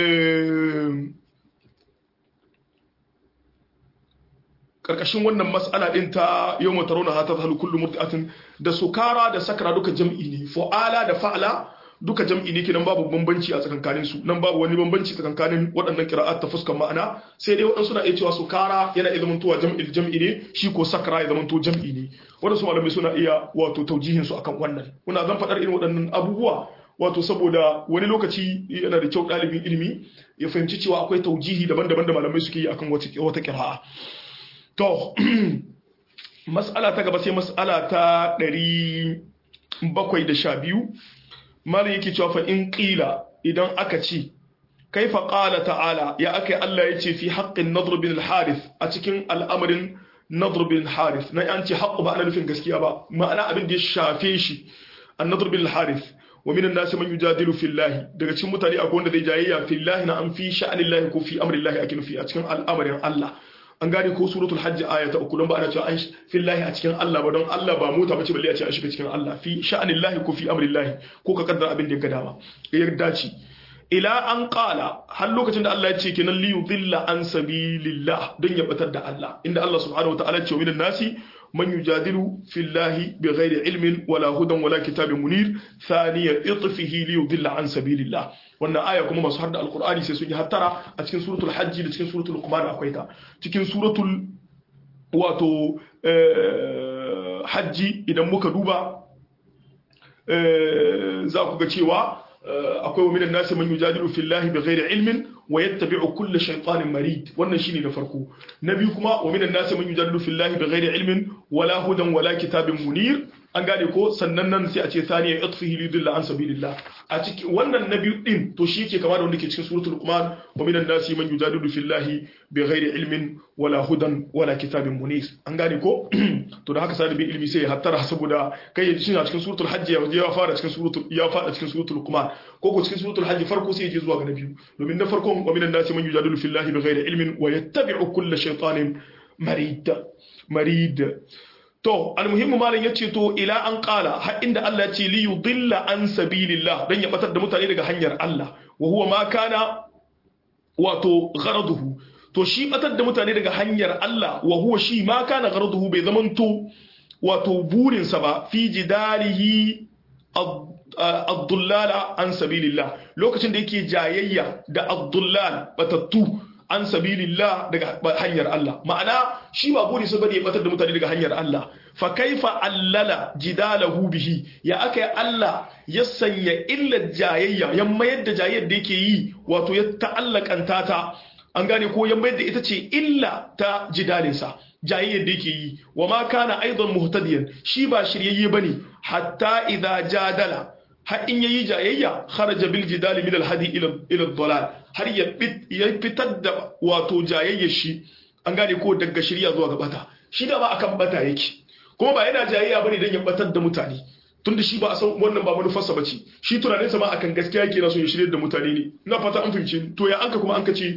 ƙarƙashin wannan matsala ɗin ta yau mata rauna hata halu kullum murtatin da sukara da sakara duka jam'i ne fa'ala da fa'ala duka jam'i ne kenan babu bambanci a tsakankanin su nan babu wani bambanci tsakankanin waɗannan qira'at ta fuskan ma'ana sai dai waɗansu na iya cewa sukara yana iya zamantowa jam'il jam'i ne shi ko sakara ya zamanto jam'i ne waɗansu malamai suna iya wato taujihin su akan wannan muna zan faɗar irin waɗannan abubuwa wato saboda wani lokaci yana da kyau ɗalibin ilimi ya fahimci cewa akwai taujihi daban-daban da malamai suke yi akan wata qira'a to mas'ala ta gaba sai mas'ala ta ɗari bakwai da sha biyu malin yake cewa fa in qila idan aka ce kaifa qala ta'ala ya akai Allah yace fi haqqin nadr bin al-harith a cikin al'amarin nadr bin al-harith na an ce haqqu ba ana nufin gaskiya ba ma'ana abin da ya shafe shi an-nadr bin al-harith wa min an-nas man yujadilu fillahi daga cikin mutane akwai wanda zai jayayya fillahi na an fi sha'anillahi ko fi amrillahi ake nufi a cikin al'amarin Allah an gane ko suratul hajj aya ta uku don ba ana cewa an fillahi a cikin Allah ba don Allah ba mota bace balle a ce an shiga cikin Allah fi sha'anillahi ko fi amrillahi ko ka kaddara abin da ya ga dama ya dace ila an qala har lokacin da Allah ya ce kenan li yudilla an sabilillah don ya batar da Allah inda Allah subhanahu wataala ya ce minan nasi man yujadilu fillahi bighairi ilmin wala hudan wala kitabin munir thaniya itfihi li yudilla an sabilillah wannan aya kuma masu harda alkur'ani sai sun yi hattara a cikin suratul hajji da cikin suratul luqman akwai ta cikin suratul wato hajji idan muka duba za ku ga cewa akwai wa minan nasi man yujadilu fillahi bighairi ilmin wa yattabi'u kulla shaytanin marid wannan shine na farko na biyu kuma wa minan nasi man yujadilu fillahi bighairi ilmin wala hudan wala kitabin munir an gane ko sannan nan sai a ce thaniya itfihi lidilla an sabilillah a cikin wannan na biyu din to shi yake kama da wanda ke cikin suratul luqman wa minan nasi man yujadilu fillahi bighairi ilmin wala hudan wala kitabin munir an gane ko to da haka sadibin ilmi sai ya hattara saboda kai ya shi a cikin suratul hajj ya fara cikin suratul ya fada cikin suratul luqman ko ko cikin suratul hajj farko sai ya je zuwa ga na biyu domin na farkon wa minan nasi man yujadilu fillahi bighairi ilmin wa yattabi'u kulla shaytanin marid marid to almuhimmu malam yace to ila an qala har inda Allah ya ce li yudilla an sabilillah dan ya batar da mutane daga hanyar Allah wa huwa ma kana wato gharaduhu to shi batar da mutane daga hanyar Allah wa huwa shi ma kana gharaduhu bai zamanto wato burinsa ba fi jidalihi ad-dullala an sabilillah lokacin da yake jayayya da ad-dullal batattu an sabilillah daga hanyar Allah ma'ana shi ba buri sa bane ya batar da mutane daga hanyar Allah fa kaifa allala jidalahu bihi ya aka Allah ya sanya illar jayayya ya mayar da jayayyar da yake yi wato ya ta'allakanta ta an gane ko ya mayar da ita ce illa ta jidalinsa jayayyar da yake yi wa ma kana aidan muhtadiyan shi ba shiryayye bane hatta idza jadala har in yayi jayayya kharaja bil jidali min al hadi ila ila dalal har ya fitar da wato jayayyar shi an gane ko daga shirya zuwa ga bata shi da ba akan bata yake kuma ba yana jayayya bane dan ya batar da mutane tunda shi ba a san wannan ba manufarsa bace shi tunanin sa ma akan gaskiya yake na so ya shirye da mutane ne ina fata an fahimce to ya anka kuma an kace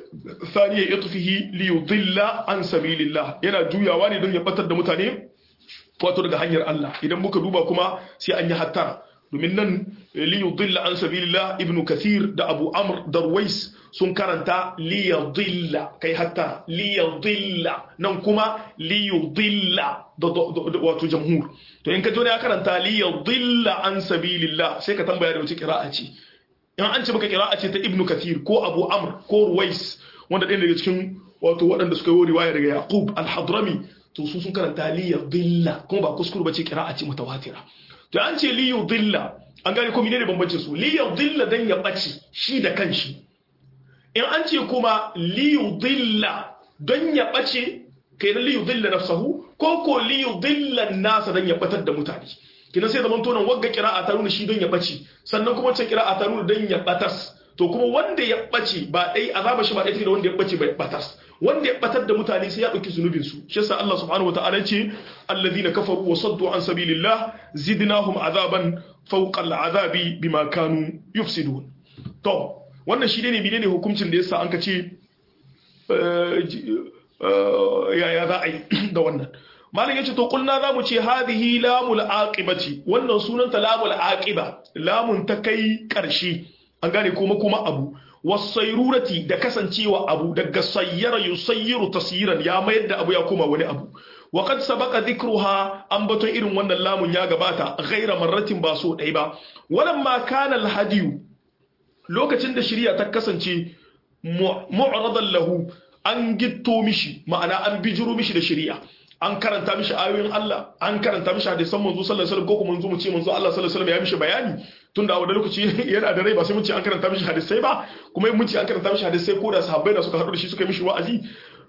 thaniya yatfihi li yudilla an sabilillah yana juyawa ne don ya batar da mutane wato daga hanyar Allah idan muka duba kuma sai an yi hattara domin nan li yudilla an sabilillah ibnu kathir da abu amr darwais sun karanta li yudilla kai hatta li yudilla nan kuma li yudilla wato jamhur to in ka zo ne ya karanta li yudilla an sabilillah sai ka tambaya da wace qira'a ce in an ce maka qira'a ce ta ibnu kathir ko abu amr ko ruwais wanda ɗaya daga cikin wato waɗanda suka yi riwaya daga yaqub al-hadrami to su sun karanta li yudilla kuma ba kuskure ba ce qira'a ce mutawatira to an ce li yudilla an gane ko menene bambancin su li yudilla dan ya bace shi da kanshi in an ce kuma li yudilla don ya bace kai na li yudilla nafsahu ko ko li yudilla nasa dan ya batar da mutane kina sai zaman tonan wagga qira'a ta nuna shi don ya bace sannan kuma wancan qira'a ta nuna dan ya batas to kuma wanda ya bace ba dai azaba shi ba dai da wanda ya bace bai batas wanda ya batar da mutane sai ya dauki zunubin su shi yasa Allah subhanahu wataala ce alladhina kafaru wa saddu an sabilillah zidnahum azaban fawqa al'azabi bima kanu yufsidun to wannan shi ne menene hukuncin da yasa an ka ce yaya za a yi da wannan malam yace to kulna za mu ce hadhihi lamul aqibati wannan sunanta lamul aqiba lamun ta kai karshe an gane kuma kuma abu wasairurati da kasancewa abu daga sayyara yusayyiru tasyiran ya mayar da abu ya koma wani abu wa qad sabaqa dhikruha ambaton irin wannan lamun ya gabata ghaira marratin ba so dai ba walamma kana alhadiyu lokacin da shari'a ta kasance mu'radan lahu an gitto mishi ma'ana an bijiro mishi da shari'a an karanta mishi ayoyin Allah an karanta mishi hadisan manzo sallallahu alaihi wasallam ko kuma manzo mu ce manzo Allah sallallahu alaihi wasallam ya mishi bayani tunda a wani lokaci yana da rai ba sai mun ce an karanta mishi hadisai ba kuma mun ce an karanta mishi hadisai ko da sahabbai da suka haɗu da shi suka yi mishi wa'azi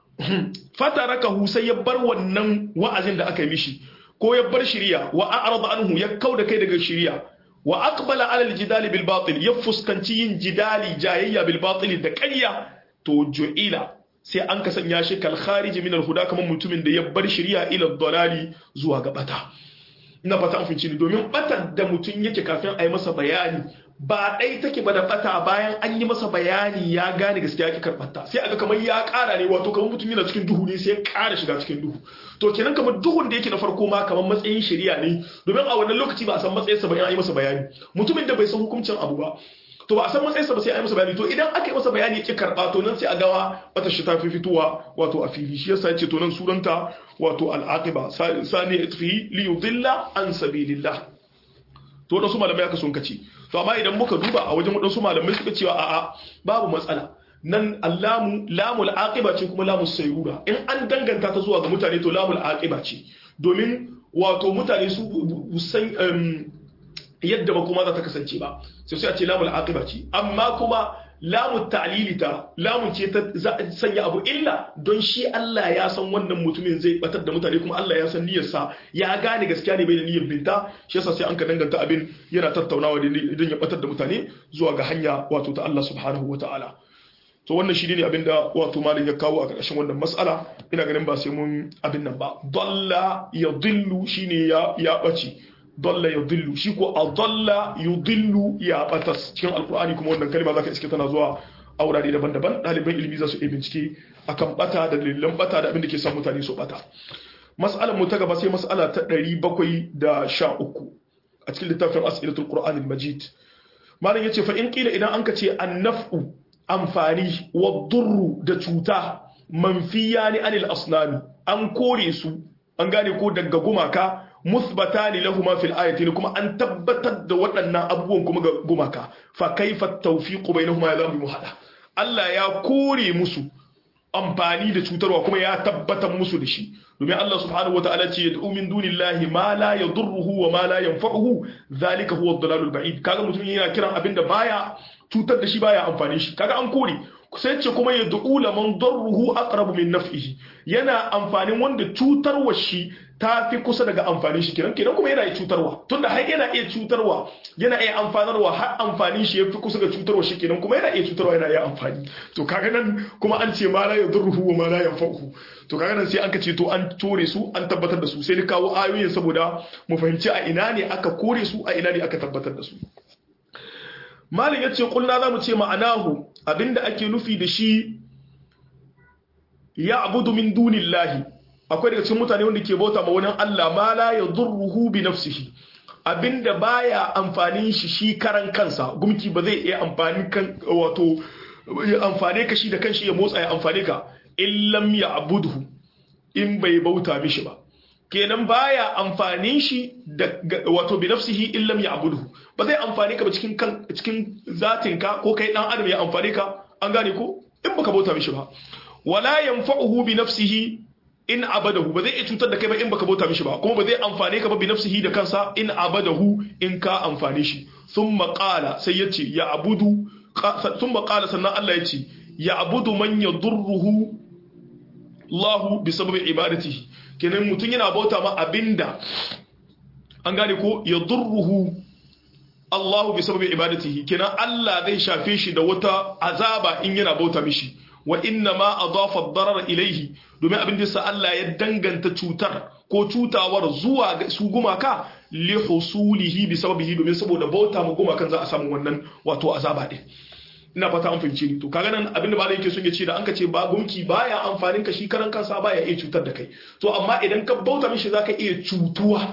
fatarakahu sai ya bar wannan wa'azin da aka yi mishi ko ya bar shiriya wa a'rada anhu ya kauda kai daga shiriya wa aqbala ala aljidal bil batil ya fuskanci yin jidali jayayya bil batil da ƙarya to ju'ila sai an ka sanya shi kal kharij min al huda kamar mutumin da ya bar shiriya ila dalali zuwa ga bata ina fata an finci ni domin batar da mutum yake kafin a yi masa bayani ba ɗai take ba da bata bayan an yi masa bayani ya gane gaskiya yake karɓarta sai aga kamar ya ƙara ne wato kamar mutum yana cikin duhu ne sai ya ƙara shiga cikin duhu to kenan kamar duhun da yake na farko ma kamar matsayin shari'a ne domin a wannan lokaci ba a san matsayinsa ba in an yi masa bayani mutumin da bai san hukuncin abu ba to ba a san matsayinsa ba sai an yi masa bayani to idan aka yi masa bayani yake karɓa to nan sai a gawa wata shi ta fi fitowa wato a fili shi yasa yace to nan suranta wato al'aqiba sani fi li yudilla an sabilillah to wadansu malamai aka sun kace to amma idan muka duba a wajen wadansu malamai suka cewa a'a babu matsala nan allamu lamul aqiba ce kuma lamus sayrura in an danganta ta zuwa ga mutane to lamul aqiba ce domin wato mutane su san yadda ba kuma za ta kasance ba sai sai a ce lamul aqiba ce amma kuma lamun ta'lili ta lamun ce ta sanya abu illa don shi Allah ya san wannan mutumin zai batar da mutane kuma Allah ya san niyyarsa ya gane gaskiya ne bai da niyyar binta shi yasa sai an ka danganta abin yana tattaunawa idan ya batar da mutane zuwa ga hanya wato ta Allah subhanahu wataala to wannan shi ne abin da wato malin ya kawo a ƙarshen wannan mas'ala ina ganin ba sai mun abin nan ba dalla ya dillu shine ya ya bace dalla ya dillu shi ko a dalla yu dillu ya batas cikin alkur'ani kuma wannan kalma zaka iske tana zuwa a wurare daban-daban ɗaliban ilimi za su iya bincike akan bata da dalilan bata da abin da ke sa mutane su bata mas'alar mu ta gaba sai mas'ala ta 713 a cikin littafin as'ilatul qur'anil majid malam yace fa in qila idan anka ce annaf'u amfani wa durru da cuta manfiya ni anil asnami an kore su an gane ko daga gumaka musbatani lahuma fil ayatin kuma an tabbatar da waɗannan abubuwan kuma ga gumaka fa kaifa tawfiqu bainahuma ya zamu muhada Allah ya kore musu amfani da cutarwa kuma ya tabbatar musu da shi domin Allah subhanahu wataala ce yad'u min dunillahi ma la yadurruhu wa ma la yanfa'uhu zalika huwa ad-dalalul ba'id kaga mutum yana kiran abinda baya cutar da shi baya amfani shi kaga an kore sai ce kuma yad'u laman darruhu aqrabu min naf'ihi yana amfanin wanda cutarwa shi ta fi kusa daga amfanin shi kenan kenan kuma yana iya cutarwa tunda har yana iya cutarwa yana iya amfanarwa har amfanin shi ya fi kusa ga cutarwa shi kenan kuma yana iya cutarwa yana iya amfani to kaga nan kuma an ce ma la yadurruhu wa ma la yanfa'uhu to kaga nan sai an ka ce to an tore su an tabbatar da su sai ni kawo ayoyin saboda mu fahimci a ina ne aka kore su a ina ne aka tabbatar da su malin yace kulna zamu ce ma'anahu abinda ake nufi da shi ya abudu min dunillahi akwai daga cikin mutane wanda ke bauta ma wani Allah ma la yadurruhu bi nafsihi abinda baya amfanin shi shi karan kansa gumki ba zai iya amfani kan wato ya amfane ka shi da kanshi ya motsa ya amfane ka illam ya abuduhu in bai bauta mishi ba kenan baya amfanin shi da wato bi nafsihi illam ya abuduhu ba zai amfane ka ba cikin kan cikin zatin ka ko kai dan adam ya amfane ka an gane ko in baka bauta mishi ba wala yanfa'uhu bi nafsihi in abadahu ba zai iya cutar da kai ba in baka bauta mishi ba kuma ba zai amfane ka ba bi nafsihi da kansa in abadahu in ka amfane shi thumma qala sai yace ya abudu thumma qala sannan Allah yace ya abudu man yadurruhu Allah bi sababi ibadatihi kenan mutun yana bauta ma abinda an gane ko yadurruhu Allah bi sababi ibadatihi kenan Allah zai shafe shi da wata azaba in yana bauta mishi wa inna ma adafa ad-darar ilayhi domin abin da sa Allah ya danganta cutar ko cutawar zuwa ga su gumaka li husulihi bi sababihi domin saboda bauta mu gumakan za a samu wannan wato azaba din ina fata an fahimce ni to kaga nan abin da ba yake son ya ce da an ka ce ba gumki baya amfanin ka shi karan kansa baya iya cutar da kai to amma idan ka bauta mishi zaka iya cutuwa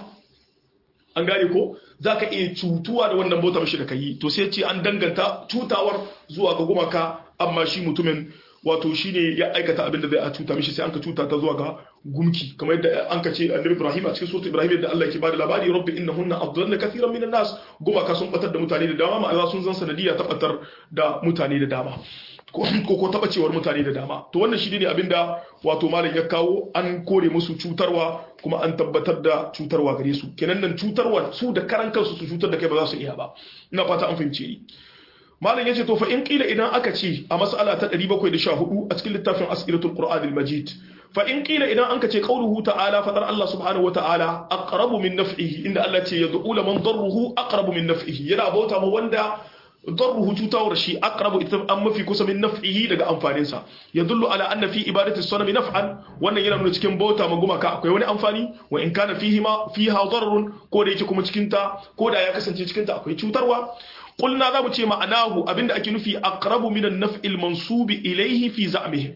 an gane ko zaka iya cutuwa da wannan bauta mishi da kai to sai ce an danganta cutawar zuwa ga gumaka amma shi mutumin wato shine ya aikata abin da zai a cuta mishi sai an ka cuta ta zuwa ga gumki kamar yadda an ka ce annabi Ibrahim a cikin suratul Ibrahim yadda Allah ke bada labari rabbi innahunna adlalna kathiran minan nas gumaka sun batar da mutane da dama ma'ana sun zan sanadiya ta batar da mutane da dama ko ko taba cewar mutane da dama to wannan shi ne abinda wato malam ya kawo an kore musu cutarwa kuma an tabbatar da cutarwa gare su kenan nan cutarwa su da karan kansu su cutar da kai ba za su iya ba ina fata an fahimce ni malam yace to fa in qila idan aka ce a mas'ala ta 714 a cikin littafin as'ilatul qur'anil majid fa in qila idan anka ce qauluhu ta'ala fadar Allah subhanahu wa ta'ala aqrabu min naf'ihi inda Allah ce yad'u man darruhu aqrabu min naf'ihi yana bauta ma wanda darruhu cutawar shi aqrabu ita an mafi kusa min naf'ihi daga amfanin sa yadullu ala anna fi ibadati sanami naf'an wannan yana nuna cikin bauta ma gumaka akwai wani amfani wa in kana fihi ma fiha darrun ko da yake kuma cikin ta ko da ya kasance cikin ta akwai cutarwa قلنا ذا متي معناه أبين أكي نفي أقرب من النفع المنصوب إليه في زعمهم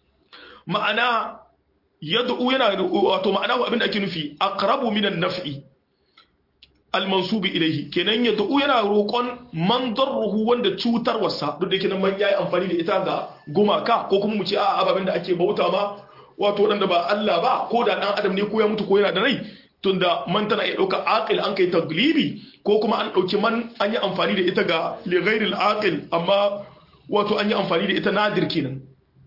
معنى يدعو ينا واتو معناه أبين أكي نفي أقرب من النفع المنصوب إليه kenan ya da'u yana roƙon man darruhu wanda cutar wasa duk da yake nan man yayi amfani da ita ga gumaka ko kuma mu ce a ababen da ake bauta ma wato wadanda ba Allah ba ko da dan adam ne ko ya mutu ko yana da rai tunda man tana iya ɗauka aqil an kai taglibi ko kuma an ɗauki man an yi amfani da ita ga lighairil aqil amma wato an yi amfani da ita nadir kenan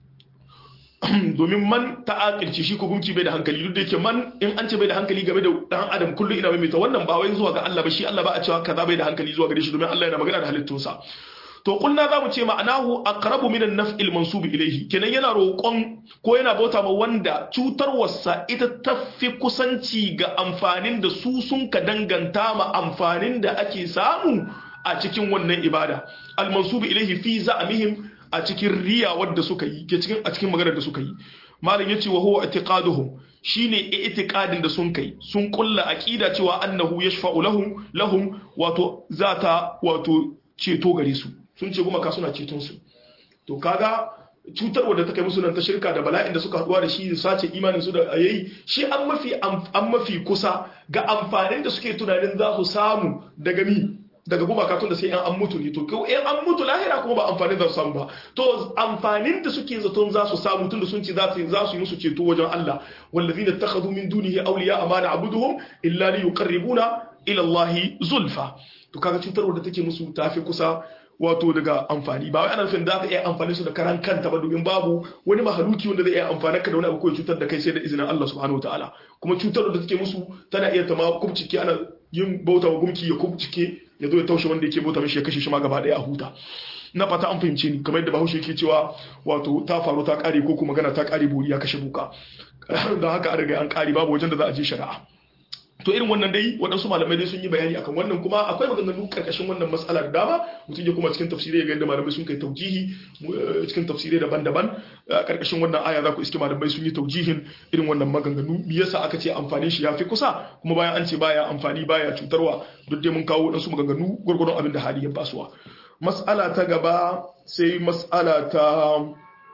domin man ta aqilci shi ko gunki bai da hankali duk da yake man in an ce bai da hankali game da dan adam kullum ina mai ta wannan ba wai zuwa ga Allah ba shi Allah ba a cewa kaza bai da hankali zuwa gare shi domin Allah yana magana da halittunsa to kulna zamu ce ma'anahu aqrabu min an-naf'il mansub ilayhi kenan yana roƙon ko yana bauta ma wanda cutarwarsa ita tafi kusanci ga amfanin da su sun ka danganta ma amfanin da ake samu a cikin wannan ibada al-mansub ilayhi fi za'mihim a cikin riya wadda suka yi ke cikin a cikin maganar da suka yi malam yace wa huwa i'tiqaduhum shine i'tiqadin da sun kai sun kulla aqida cewa annahu yashfa'u lahum lahum wato zata wato ceto gare su sun ce gumaka suna ceton su to kaga cutarwa da ta kai musu nan ta shirka da bala'in da suka haduwa da shi sace imanin su da yayi shi an mafi an mafi kusa ga amfanin da suke tunanin za su samu daga mi daga gumaka tun da sai an mutu ne to ko in an mutu lahira kuma ba amfanin za su samu ba to amfanin da suke zaton za su samu tun da sun ce za su za su yi musu ceto wajen Allah wallazina takhadhu min dunihi awliya amana abuduhum illa li yuqarribuna ila Allah zulfa to kaga cutarwar da take musu tafi kusa wato daga amfani ba wai ana nufin za ka iya amfani su da karan kanta ba domin babu wani mahaluki wanda zai iya amfani ka da wani abu ko cutar da kai sai da izinin Allah subhanahu wataala kuma cutar da take musu tana iya ta ma kubcike ana yin bauta wa gumki ya kubcike ya zo ya taushe wanda yake bauta mishi ya kashe shi ma gaba daya a huta na fata an fahimce ni kamar yadda bahaushe yake cewa wato ta faru ta kare ko kuma magana ta kare buri ya kashe buka don haka an riga an kare babu wajen da za a je shari'a to irin wannan dai waɗansu malamai dai sun yi bayani akan wannan kuma akwai maganganu karkashin wannan matsala da dama mutum ya kuma cikin tafsirai ya ga yadda malamai sun kai taujihi cikin tafsirai daban-daban karkashin wannan aya za ku iske malamai sun yi taujihin irin wannan maganganu me yasa aka ce amfanin shi yafi kusa kuma bayan an ce baya amfani baya cutarwa duk dai mun kawo waɗansu maganganu gwargwadon abin da hali ya basuwa mas'ala ta gaba sai mas'ala ta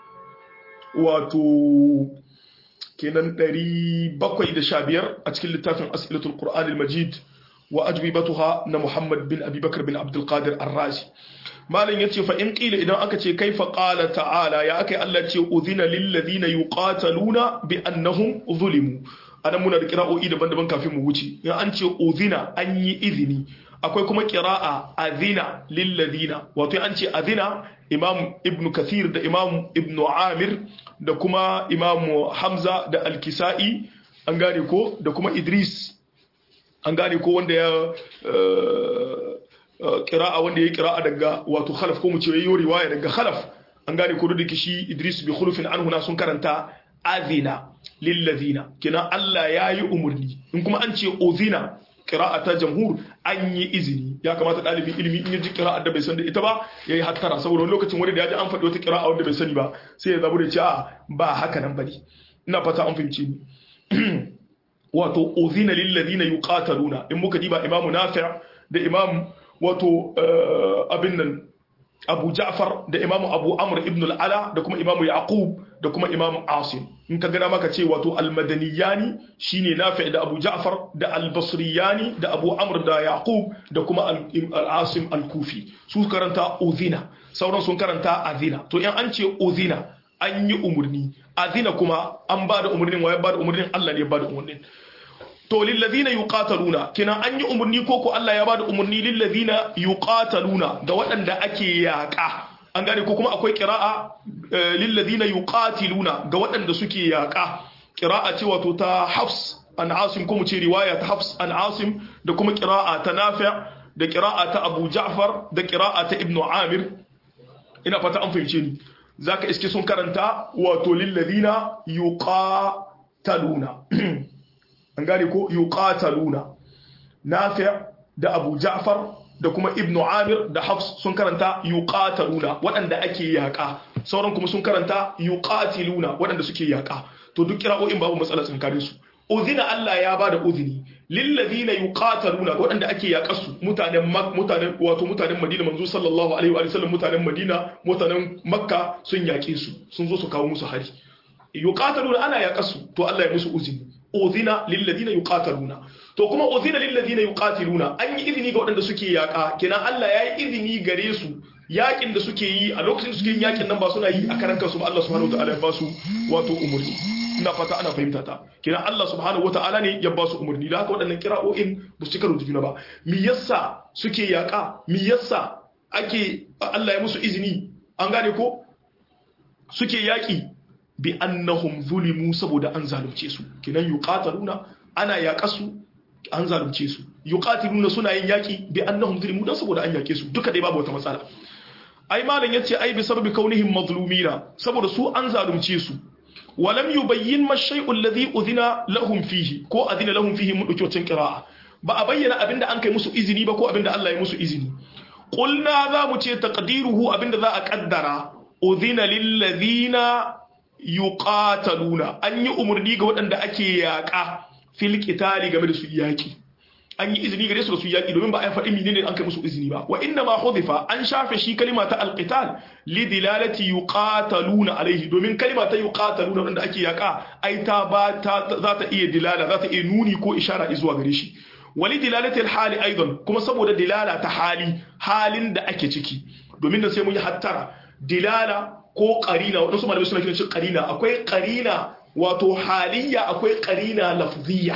wato kenan 715 a cikin littafin as'ilatul qur'anil majid wa ajwibatuha na muhammad bin abubakar bin abdul qadir ar-razi malam yace fa in qila idan aka ce kaifa qala ta'ala ya akai Allah ce udhina lil ladina yuqataluna bi annahum zulimu anan muna da qira'o'i daban-daban kafin mu wuce in an ce udhina an yi izini akwai kuma qira'a adhina lil ladina wato an ce adhina imam ibn kathir da imam ibn amir da kuma imam hamza da al-kisa'i an gane ko da kuma idris an gane ko wanda ya kira'a wanda ya kira'a daga wato khalaf ko mu ce yayi riwaya daga khalaf an gane ko da shi idris bi khulufin anhu na sun karanta azina lil ladina kina Allah yayi umurni in kuma an ce uzina qira'a ta jamhur an yi izini ya kamata dalibin ilimi in ji qira'a da bai san da ita ba yayi hattara saboda wani lokacin wani da ya ji an faɗi wata qira'a wanda bai sani ba sai ya zabu da ce a ba haka nan bane ina fata an fahimce ni wato uzina lil ladina yuqataluna in muka diba imamu nafi' da imam wato abin nan Abu Ja'far da Imam Abu Amr ibn al-Ala da kuma Imam Yaqub da kuma Imam Asim in ka gana maka ce wato al-Madaniyani shine Nafi' da Abu Ja'far da al-Basriyani da Abu Amr da Yaqub da kuma al-Asim al-Kufi su karanta uzina sauran sun karanta azina to in an ce uzina an yi umurni azina kuma an ba da umurnin waye ba da umurnin Allah ne ya ba da umurnin to lillazina yuqataluna kina an yi umurni ko ko Allah ya bada umurni lillazina yuqataluna ga waɗanda ake yaƙa an gane ko kuma akwai qira'a lillazina yuqatiluna ga waɗanda suke yaƙa qira'a ce wato ta Hafs an Asim ko mu ce riwaya ta Hafs an Asim da kuma qira'a ta Nafi' da qira'a ta Abu Ja'far da qira'a ta Ibn Amir ina fata an fahimce ni zaka iske sun karanta wato lillazina yuqataluna an gane ko yuqataluna nafi' da abu ja'far da kuma ibnu amir da hafs sun karanta yuqataluna waɗanda ake yaƙa sauran kuma sun karanta yuqatiluna waɗanda suke yaƙa to duk kira'o'in babu matsala tsakanin su uzina Allah ya bada uzini lillazina yuqataluna waɗanda ake yaƙa su mutanen mutanen wato mutanen Madina manzo sallallahu alaihi wa sallam mutanen Madina mutanen Makka sun yaƙe su sun zo su kawo musu hari yuqataluna ana yaƙa su to Allah ya musu uzini uzina lilladina yuqataluna to kuma uzina lilladina yuqatiluna an yi izini ga waɗanda suke yaka kenan Allah ya yi izini gare su yakin da suke yi a lokacin da suke yin yakin nan ba suna yi a karan kansu ba Allah subhanahu wataala ya ba su wato umurni ina fata ana fahimta ta kenan Allah subhanahu wataala ne ya ba su umurni da haka waɗannan kira'o'in ba su cika juna ba me yasa suke yaka me yasa ake Allah ya musu izini an gane ko suke yaki bi annahum zulimu saboda an zalunce su kinan yuqataluna ana yaƙasu an zalunce su yuqatiluna suna yin yaki bi annahum zulimu dan saboda an yake su duka dai babu wata matsala ai malam yace ai bi sababi kaunihim mazlumina saboda su an zalunce su walam yubayyin ma shay'u alladhi udhina lahum fihi ko adina lahum fihi mun dauki wacin qira'a ba a bayyana abinda an kai musu izini ba ko abinda Allah ya musu izini qulna za mu ce taqdiruhu abinda za a kaddara udhina lil ladina yuqataluna an yi umarni ga waɗanda ake yaƙa fil qitali game da su yaƙi an yi izini gare su da su yaki domin ba a faɗi menene an kai musu izini ba wa inna ma hudifa an shafe shi kalima ta alqital li dilalati yuqataluna alaihi domin kalima ta yuqataluna wanda ake yaka ai ta ba ta za ta iya dilala za ta iya nuni ko ishara zuwa gare shi wali dilalati alhali aidan kuma saboda dilala ta hali halin da ake ciki domin da sai mun yi hattara dilala ko qarina wadansu malamai suna kiran shi qarina akwai qarina wato haliyya akwai qarina lafziyya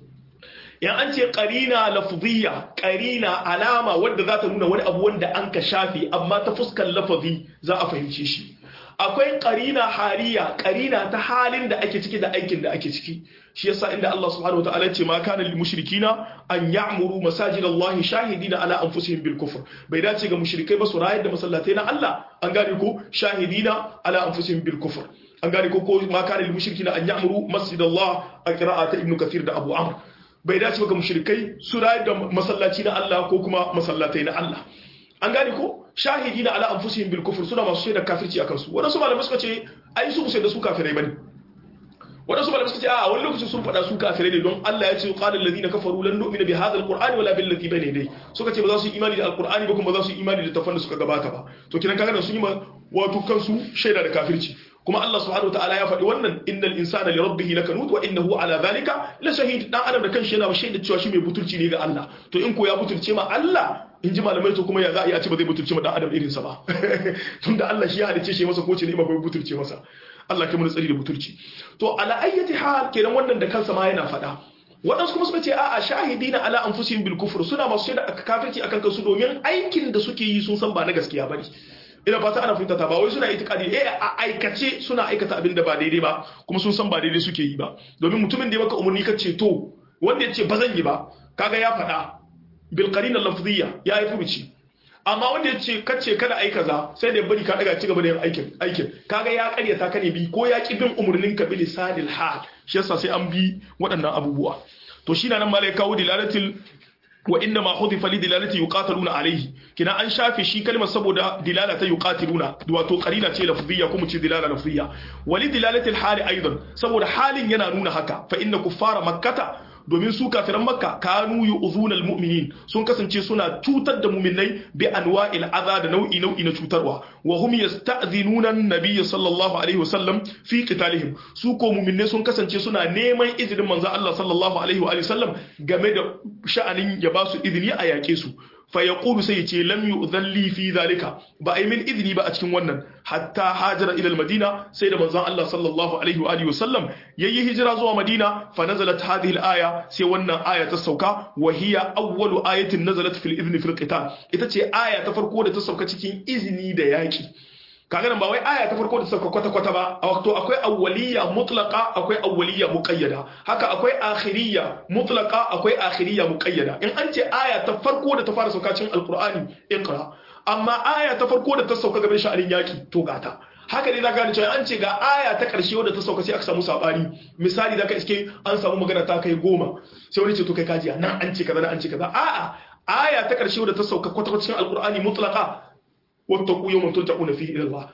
yan an ce qarina lafziyya qarina alama wadda za ta nuna wani abu wanda an ka shafi amma ta fuskar lafazi za a fahimce shi akwai qarina haliya qarina ta halin da ake ciki da aikin da ake ciki shi yasa inda Allah subhanahu wataala ce ma kana lil mushrikina an ya'muru masajid Allah shahidina ala anfusihim bil kufr bai dace ga mushrikai ba su rayar da masallatai na Allah an gane ko shahidina ala anfusihim bil kufr an gane ko ko ma kana lil mushrikina an ya'muru masjid Allah a qira'ata ibn kathir da Abu Amr bai dace ba ga mushrikai su rayar da masallaci na Allah ko kuma masallatai na Allah an gane ko shahidi na ala anfusihim bil kufr suna masu shaida kafirci akan su wadansu malamai suka ce ai su sai da su kafirai bane wadansu malamai suka ce a wani lokaci sun faɗa su kafirai ne don Allah ya ce qala alladhina kafaru lan nu'mina bi hadha alqur'ani wala bil ladhi bayna yadayhi suka ce ba za su yi imani da alqur'ani ba kuma ba za su yi imani da tafan da suka gabata ba to kiran kaga sun yi wato kansu shaida da kafirci kuma Allah subhanahu wataala ya faɗi wannan innal insana li rabbih lakanut wa innahu ala dhalika la shahid dan adam da kanshi yana shaida cewa shi mai butulci ne ga Allah to in ko ya butulce ma Allah in ji malamai to kuma ya za a iya ce ba zai butulce ma dan adam irin sa ba tunda Allah shi ya halice shi masa ko ce ne ba bai butulce masa Allah kai mun tsari da butulci to ala ayyati hal kenan wannan da kansa ma yana faɗa waɗansu kuma suka ce a'a shahidina ala anfusihim bil kufr suna masu shaida kafirci akan kansu domin aikin da suke yi sun san ba na gaskiya bane ina fata ana fahimta ta ba wai suna itikadi eh a aikace suna aikata abin da ba daidai ba kuma sun san ba daidai suke yi ba domin mutumin da ya maka umarni ka ce to wanda ya ce ba zan yi ba kaga ya faɗa bil qarina lafziyya ya yi furuci amma wanda ya ce kace kada ai kaza sai da bari ka daga ci gaba da yin aikin aikin kaga ya karyata ka ne bi ko ya ki bin umarnin ka bil sadil hal shi yasa sai an bi waɗannan abubuwa to shi na nan malai kawo dilalatil wa inna ma hudifa li dilalati yuqataluna alayhi kina an shafe shi kalmar saboda dilala ta yuqatiluna wato qarina ce lafziyya kuma ce dilala lafziyya wa li dilalati al-hali aidan saboda halin yana nuna haka fa inna kuffara makkata domin su kafiran makka kanu yu'zuna al-mu'minin sun kasance suna cutar da mu'minai bi anwa'il adha da nau'i nau'i na cutarwa wa hum yasta'dhinuna an-nabiy sallallahu alaihi wasallam fi qitalihim su ko mu'minai sun kasance suna neman izinin manzo Allah sallallahu alaihi wa sallam game da sha'anin ya ba su izini a yake su fa yaqulu sai yace lam yu'dhan li fi zalika ba ai min izini ba a cikin wannan hatta hajara ila al-madina sai da manzon Allah sallallahu alaihi wa alihi wasallam yayi hijira zuwa madina fa nazalat hadhihi al-aya sai wannan aya ta sauka wa hiya awwalu ayatin nazalat fil idhni fil qital ita ce aya ta farko da ta sauka cikin izini da yaki kaga nan ba wai aya ta farko da sauka kwata kwata ba a wato akwai awwaliya mutlaqa akwai awwaliya muqayyada haka akwai akhiriyya mutlaqa akwai akhiriyya muqayyada in an ce aya ta farko da ta fara sauka cikin alqur'ani iqra amma aya ta farko da ta sauka gaban sha'anin yaki to gata haka ne zaka gane cewa an ce ga aya ta karshe wadda ta sauka sai aka samu sabani misali zaka iske an samu magana ta kai goma sai wani ce to kai kajiya nan an ce kaza nan an ce kaza a'a aya ta karshe wadda ta sauka kwata kwata cikin alqur'ani mutlaqa wattaqu yawman turja'una fihi ila Allah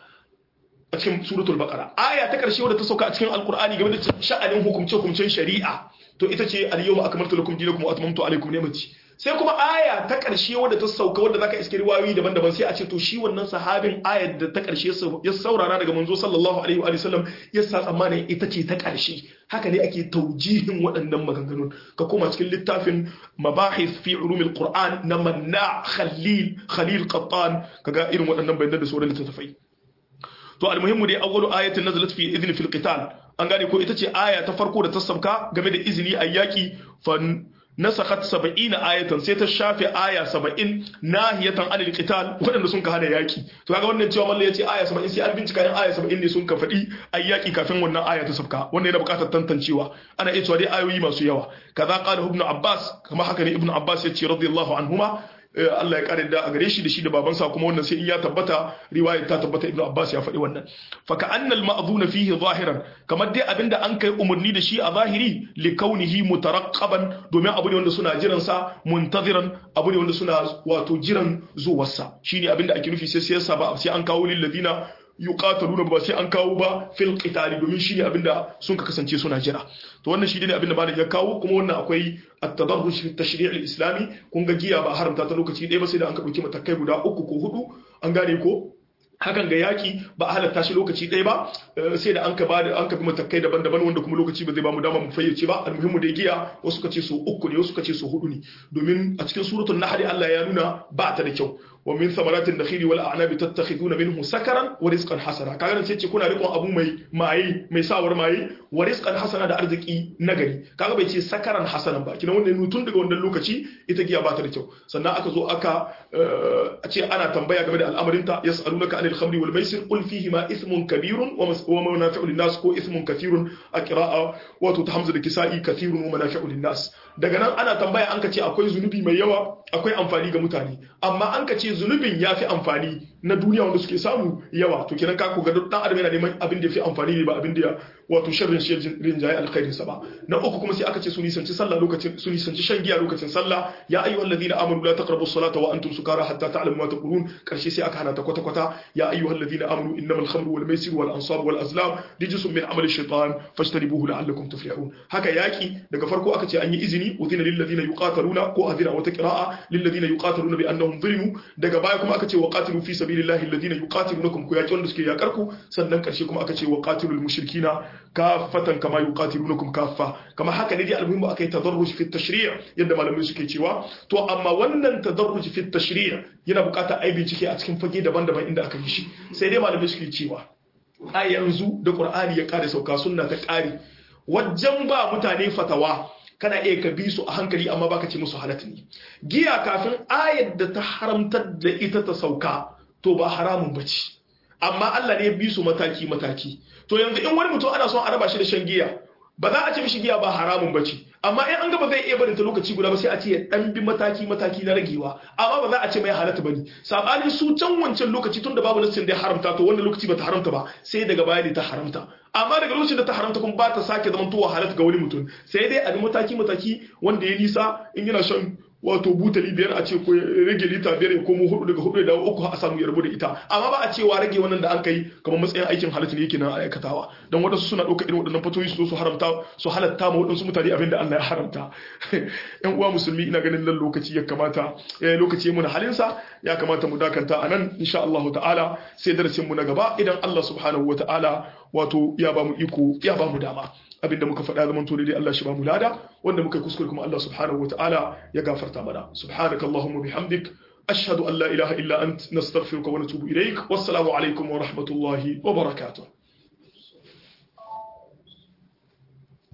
a cikin suratul baqara aya ta karshe wadda ta sauka a cikin alqur'ani game da sha'anin hukumce hukumcen shari'a to ita ce al-yawma akmaltu lakum dinakum wa atmamtu alaykum ni'mati sai kuma aya ta karshe wadda ta sauka wadda zaka iske riwayoyi daban-daban sai a ce to shi wannan sahabin ayar da ta karshe ya saurara daga manzo sallallahu alaihi wa sallam ya sa tsammanin ita ce ta karshe haka ne ake taujihin waɗannan maganganun ka koma cikin littafin mabahith fi ulumil qur'an na manna khalil khalil qattan kaga irin waɗannan bayanan da sauran littattafai to almuhimmu dai awwalu ayatin nazalat fi idhni fil qital an gane ko ita ce aya ta farko da ta sauka game da izini a yaki fa nasakhat 70 ayatan sai ta shafe aya 70 nahiyatan anil qital wadanda sun ka hana yaki to kaga wannan cewa mallan yace aya 70 sai an bincika in aya 70 ne sun ka fadi ay yaki kafin wannan aya ta sauka wannan yana buƙatar tantancewa ana iya cewa dai ayoyi masu yawa kaza qala ibn abbas kama haka ne ibn abbas yace radiyallahu anhuma Allah ya kare da a gare shi da shi da babansa kuma wannan sai in ya tabbata riwayar ta tabbata Ibn Abbas ya faɗi wannan fa ka annal ma'dhuna fihi zahiran kamar dai abinda an kai umarni da shi a zahiri li kaunihi mutaraqqaban domin abu ne wanda suna jiran sa muntaziran abu ne wanda suna wato jiran zuwarsa shine abinda ake nufi sai sai ba sai an kawo lil ladina yuqataluna ba sai an kawo ba fil qitali domin shine abinda sun ka kasance suna jira to wannan shi ne abinda malam ya kawo kuma wannan akwai at-tadarruj fi tashri' al-islami kun ga giya ba haramta ta lokaci ɗaya ba sai da an ka dauki matakai guda uku ko hudu an gane ko hakan ga yaki ba a halatta shi lokaci ɗaya ba sai da an ka bada an ka bi matakai daban-daban wanda kuma lokaci ba zai ba mu dama mu fayyace ba almuhimmu da giya wasu kace so uku ne wasu kace so hudu ne domin a cikin suratul nahl Allah ya nuna ba ta da kyau wa min thamaratin nakhili wal a'nabi tattakhiduna minhu sakaran wa rizqan hasana kaga nan sai ce kuna rikon abu mai maye mai sawar maye wa rizqan hasana da arziki nagari kaga bai ce sakaran hasanan ba kina wannan tun daga wannan lokaci ita giya ba ta da kyau sannan aka zo aka a ce ana tambaya game da al'amarin ta yas'alunaka anil khamri wal maisir qul fihi ma ithmun kabirun wa manafi'u lin nas ko ithmun kathirun a qira'a wato ta hamza da kisa'i kathirun wa manafi'u lin nas daga nan ana tambaya an ka ce akwai zunubi mai yawa akwai amfani ga mutane amma an ka ce zunubin ya fi amfani na duniya wanda suke samu yawa to kenan ka ku ga dan adam yana neman abin da ya fi amfani ne ba abin da wato sharrin shi rinjaye alkhairin sa ba na uku kuma sai aka ce su nisanci sallah lokacin su nisanci shan giya lokacin sallah ya ayyuhal ladina amanu la taqrabu as-salata wa antum sukara hatta ta'lamu ma taqulun karshe sai aka hana ta kwata kwata ya ayyuhal ladina amanu innamal khamru wal maisir wal ansab wal azlam rijsun min amali shaytan fajtanibuhu la'allakum tuflihun haka yaki daga farko aka ce an yi izini udhina lil ladina yuqataluna ko adhina wata qira'a lil ladina yuqataluna bi annahum zulimu daga baya kuma aka ce wa qatilu fi sabilillahi alladhina yuqatilunakum ku yaki wanda suke yakar ku sannan karshe kuma aka ce wa qatilul mushrikina kafatan kama yuqatilunakum kaffa kama haka ne dai almuhimmu akai tadarruj fi tashri' yadda malamai suke cewa to amma wannan tadarruj fi tashri' yana bukatar ai bincike a cikin fage daban-daban inda aka yi shi sai dai malamai suke cewa a yanzu da qur'ani ya kare sauka sunna ta kare wajen ba mutane fatawa kana iya ka bi su a hankali amma baka ce musu halatta ne giya kafin ayar da ta haramtar da ita ta sauka to ba haramun bace amma Allah ne ya bi su mataki mataki to yanzu in wani mutum ana son a raba shi da shan giya ba za a ce mishi giya ba haramun bace amma in an ga ba zai iya barin ta lokaci guda ba sai a ce ya dan bi mataki mataki na ragewa amma ba za a ce mai halatta bane sabani su can wancan lokaci tun da babu nassin da ya haramta to wannan lokaci ba ta haramta ba sai daga baya ne ta haramta amma daga lokacin da ta haramta kuma ba ta sake zaman towa halatta ga wani mutum sai dai a bi mataki mataki wanda ya nisa in yana shan wato butali biyar a ce ko rage lita biyar ya komo hudu daga hudu da uku a samu ya rabu da ita amma ba a cewa rage wannan da an kai kamar matsayin aikin halatta ne yake nan aikatawa don wadansu suna ɗauka irin waɗannan fatoyi su su haramta su halatta ma waɗansu mutane abin da Allah ya haramta yan uwa musulmi ina ganin nan lokaci ya kamata lokaci ya muna halinsa ya kamata mu dakanta a nan insha Allah ta'ala sai darasin mu na gaba idan Allah subhanahu wa ta'ala wato ya ba mu iko ya ba mu dama abinda muka faɗa zaman to dai Allah shi ba mu lada wanda muka kuskure kuma Allah subhanahu wataala ya gafarta mana subhanaka allahumma bihamdik ashhadu an la ilaha illa ant nastaghfiruka wa natubu ilaik wassalamu alaikum wa rahmatullahi wa barakatuh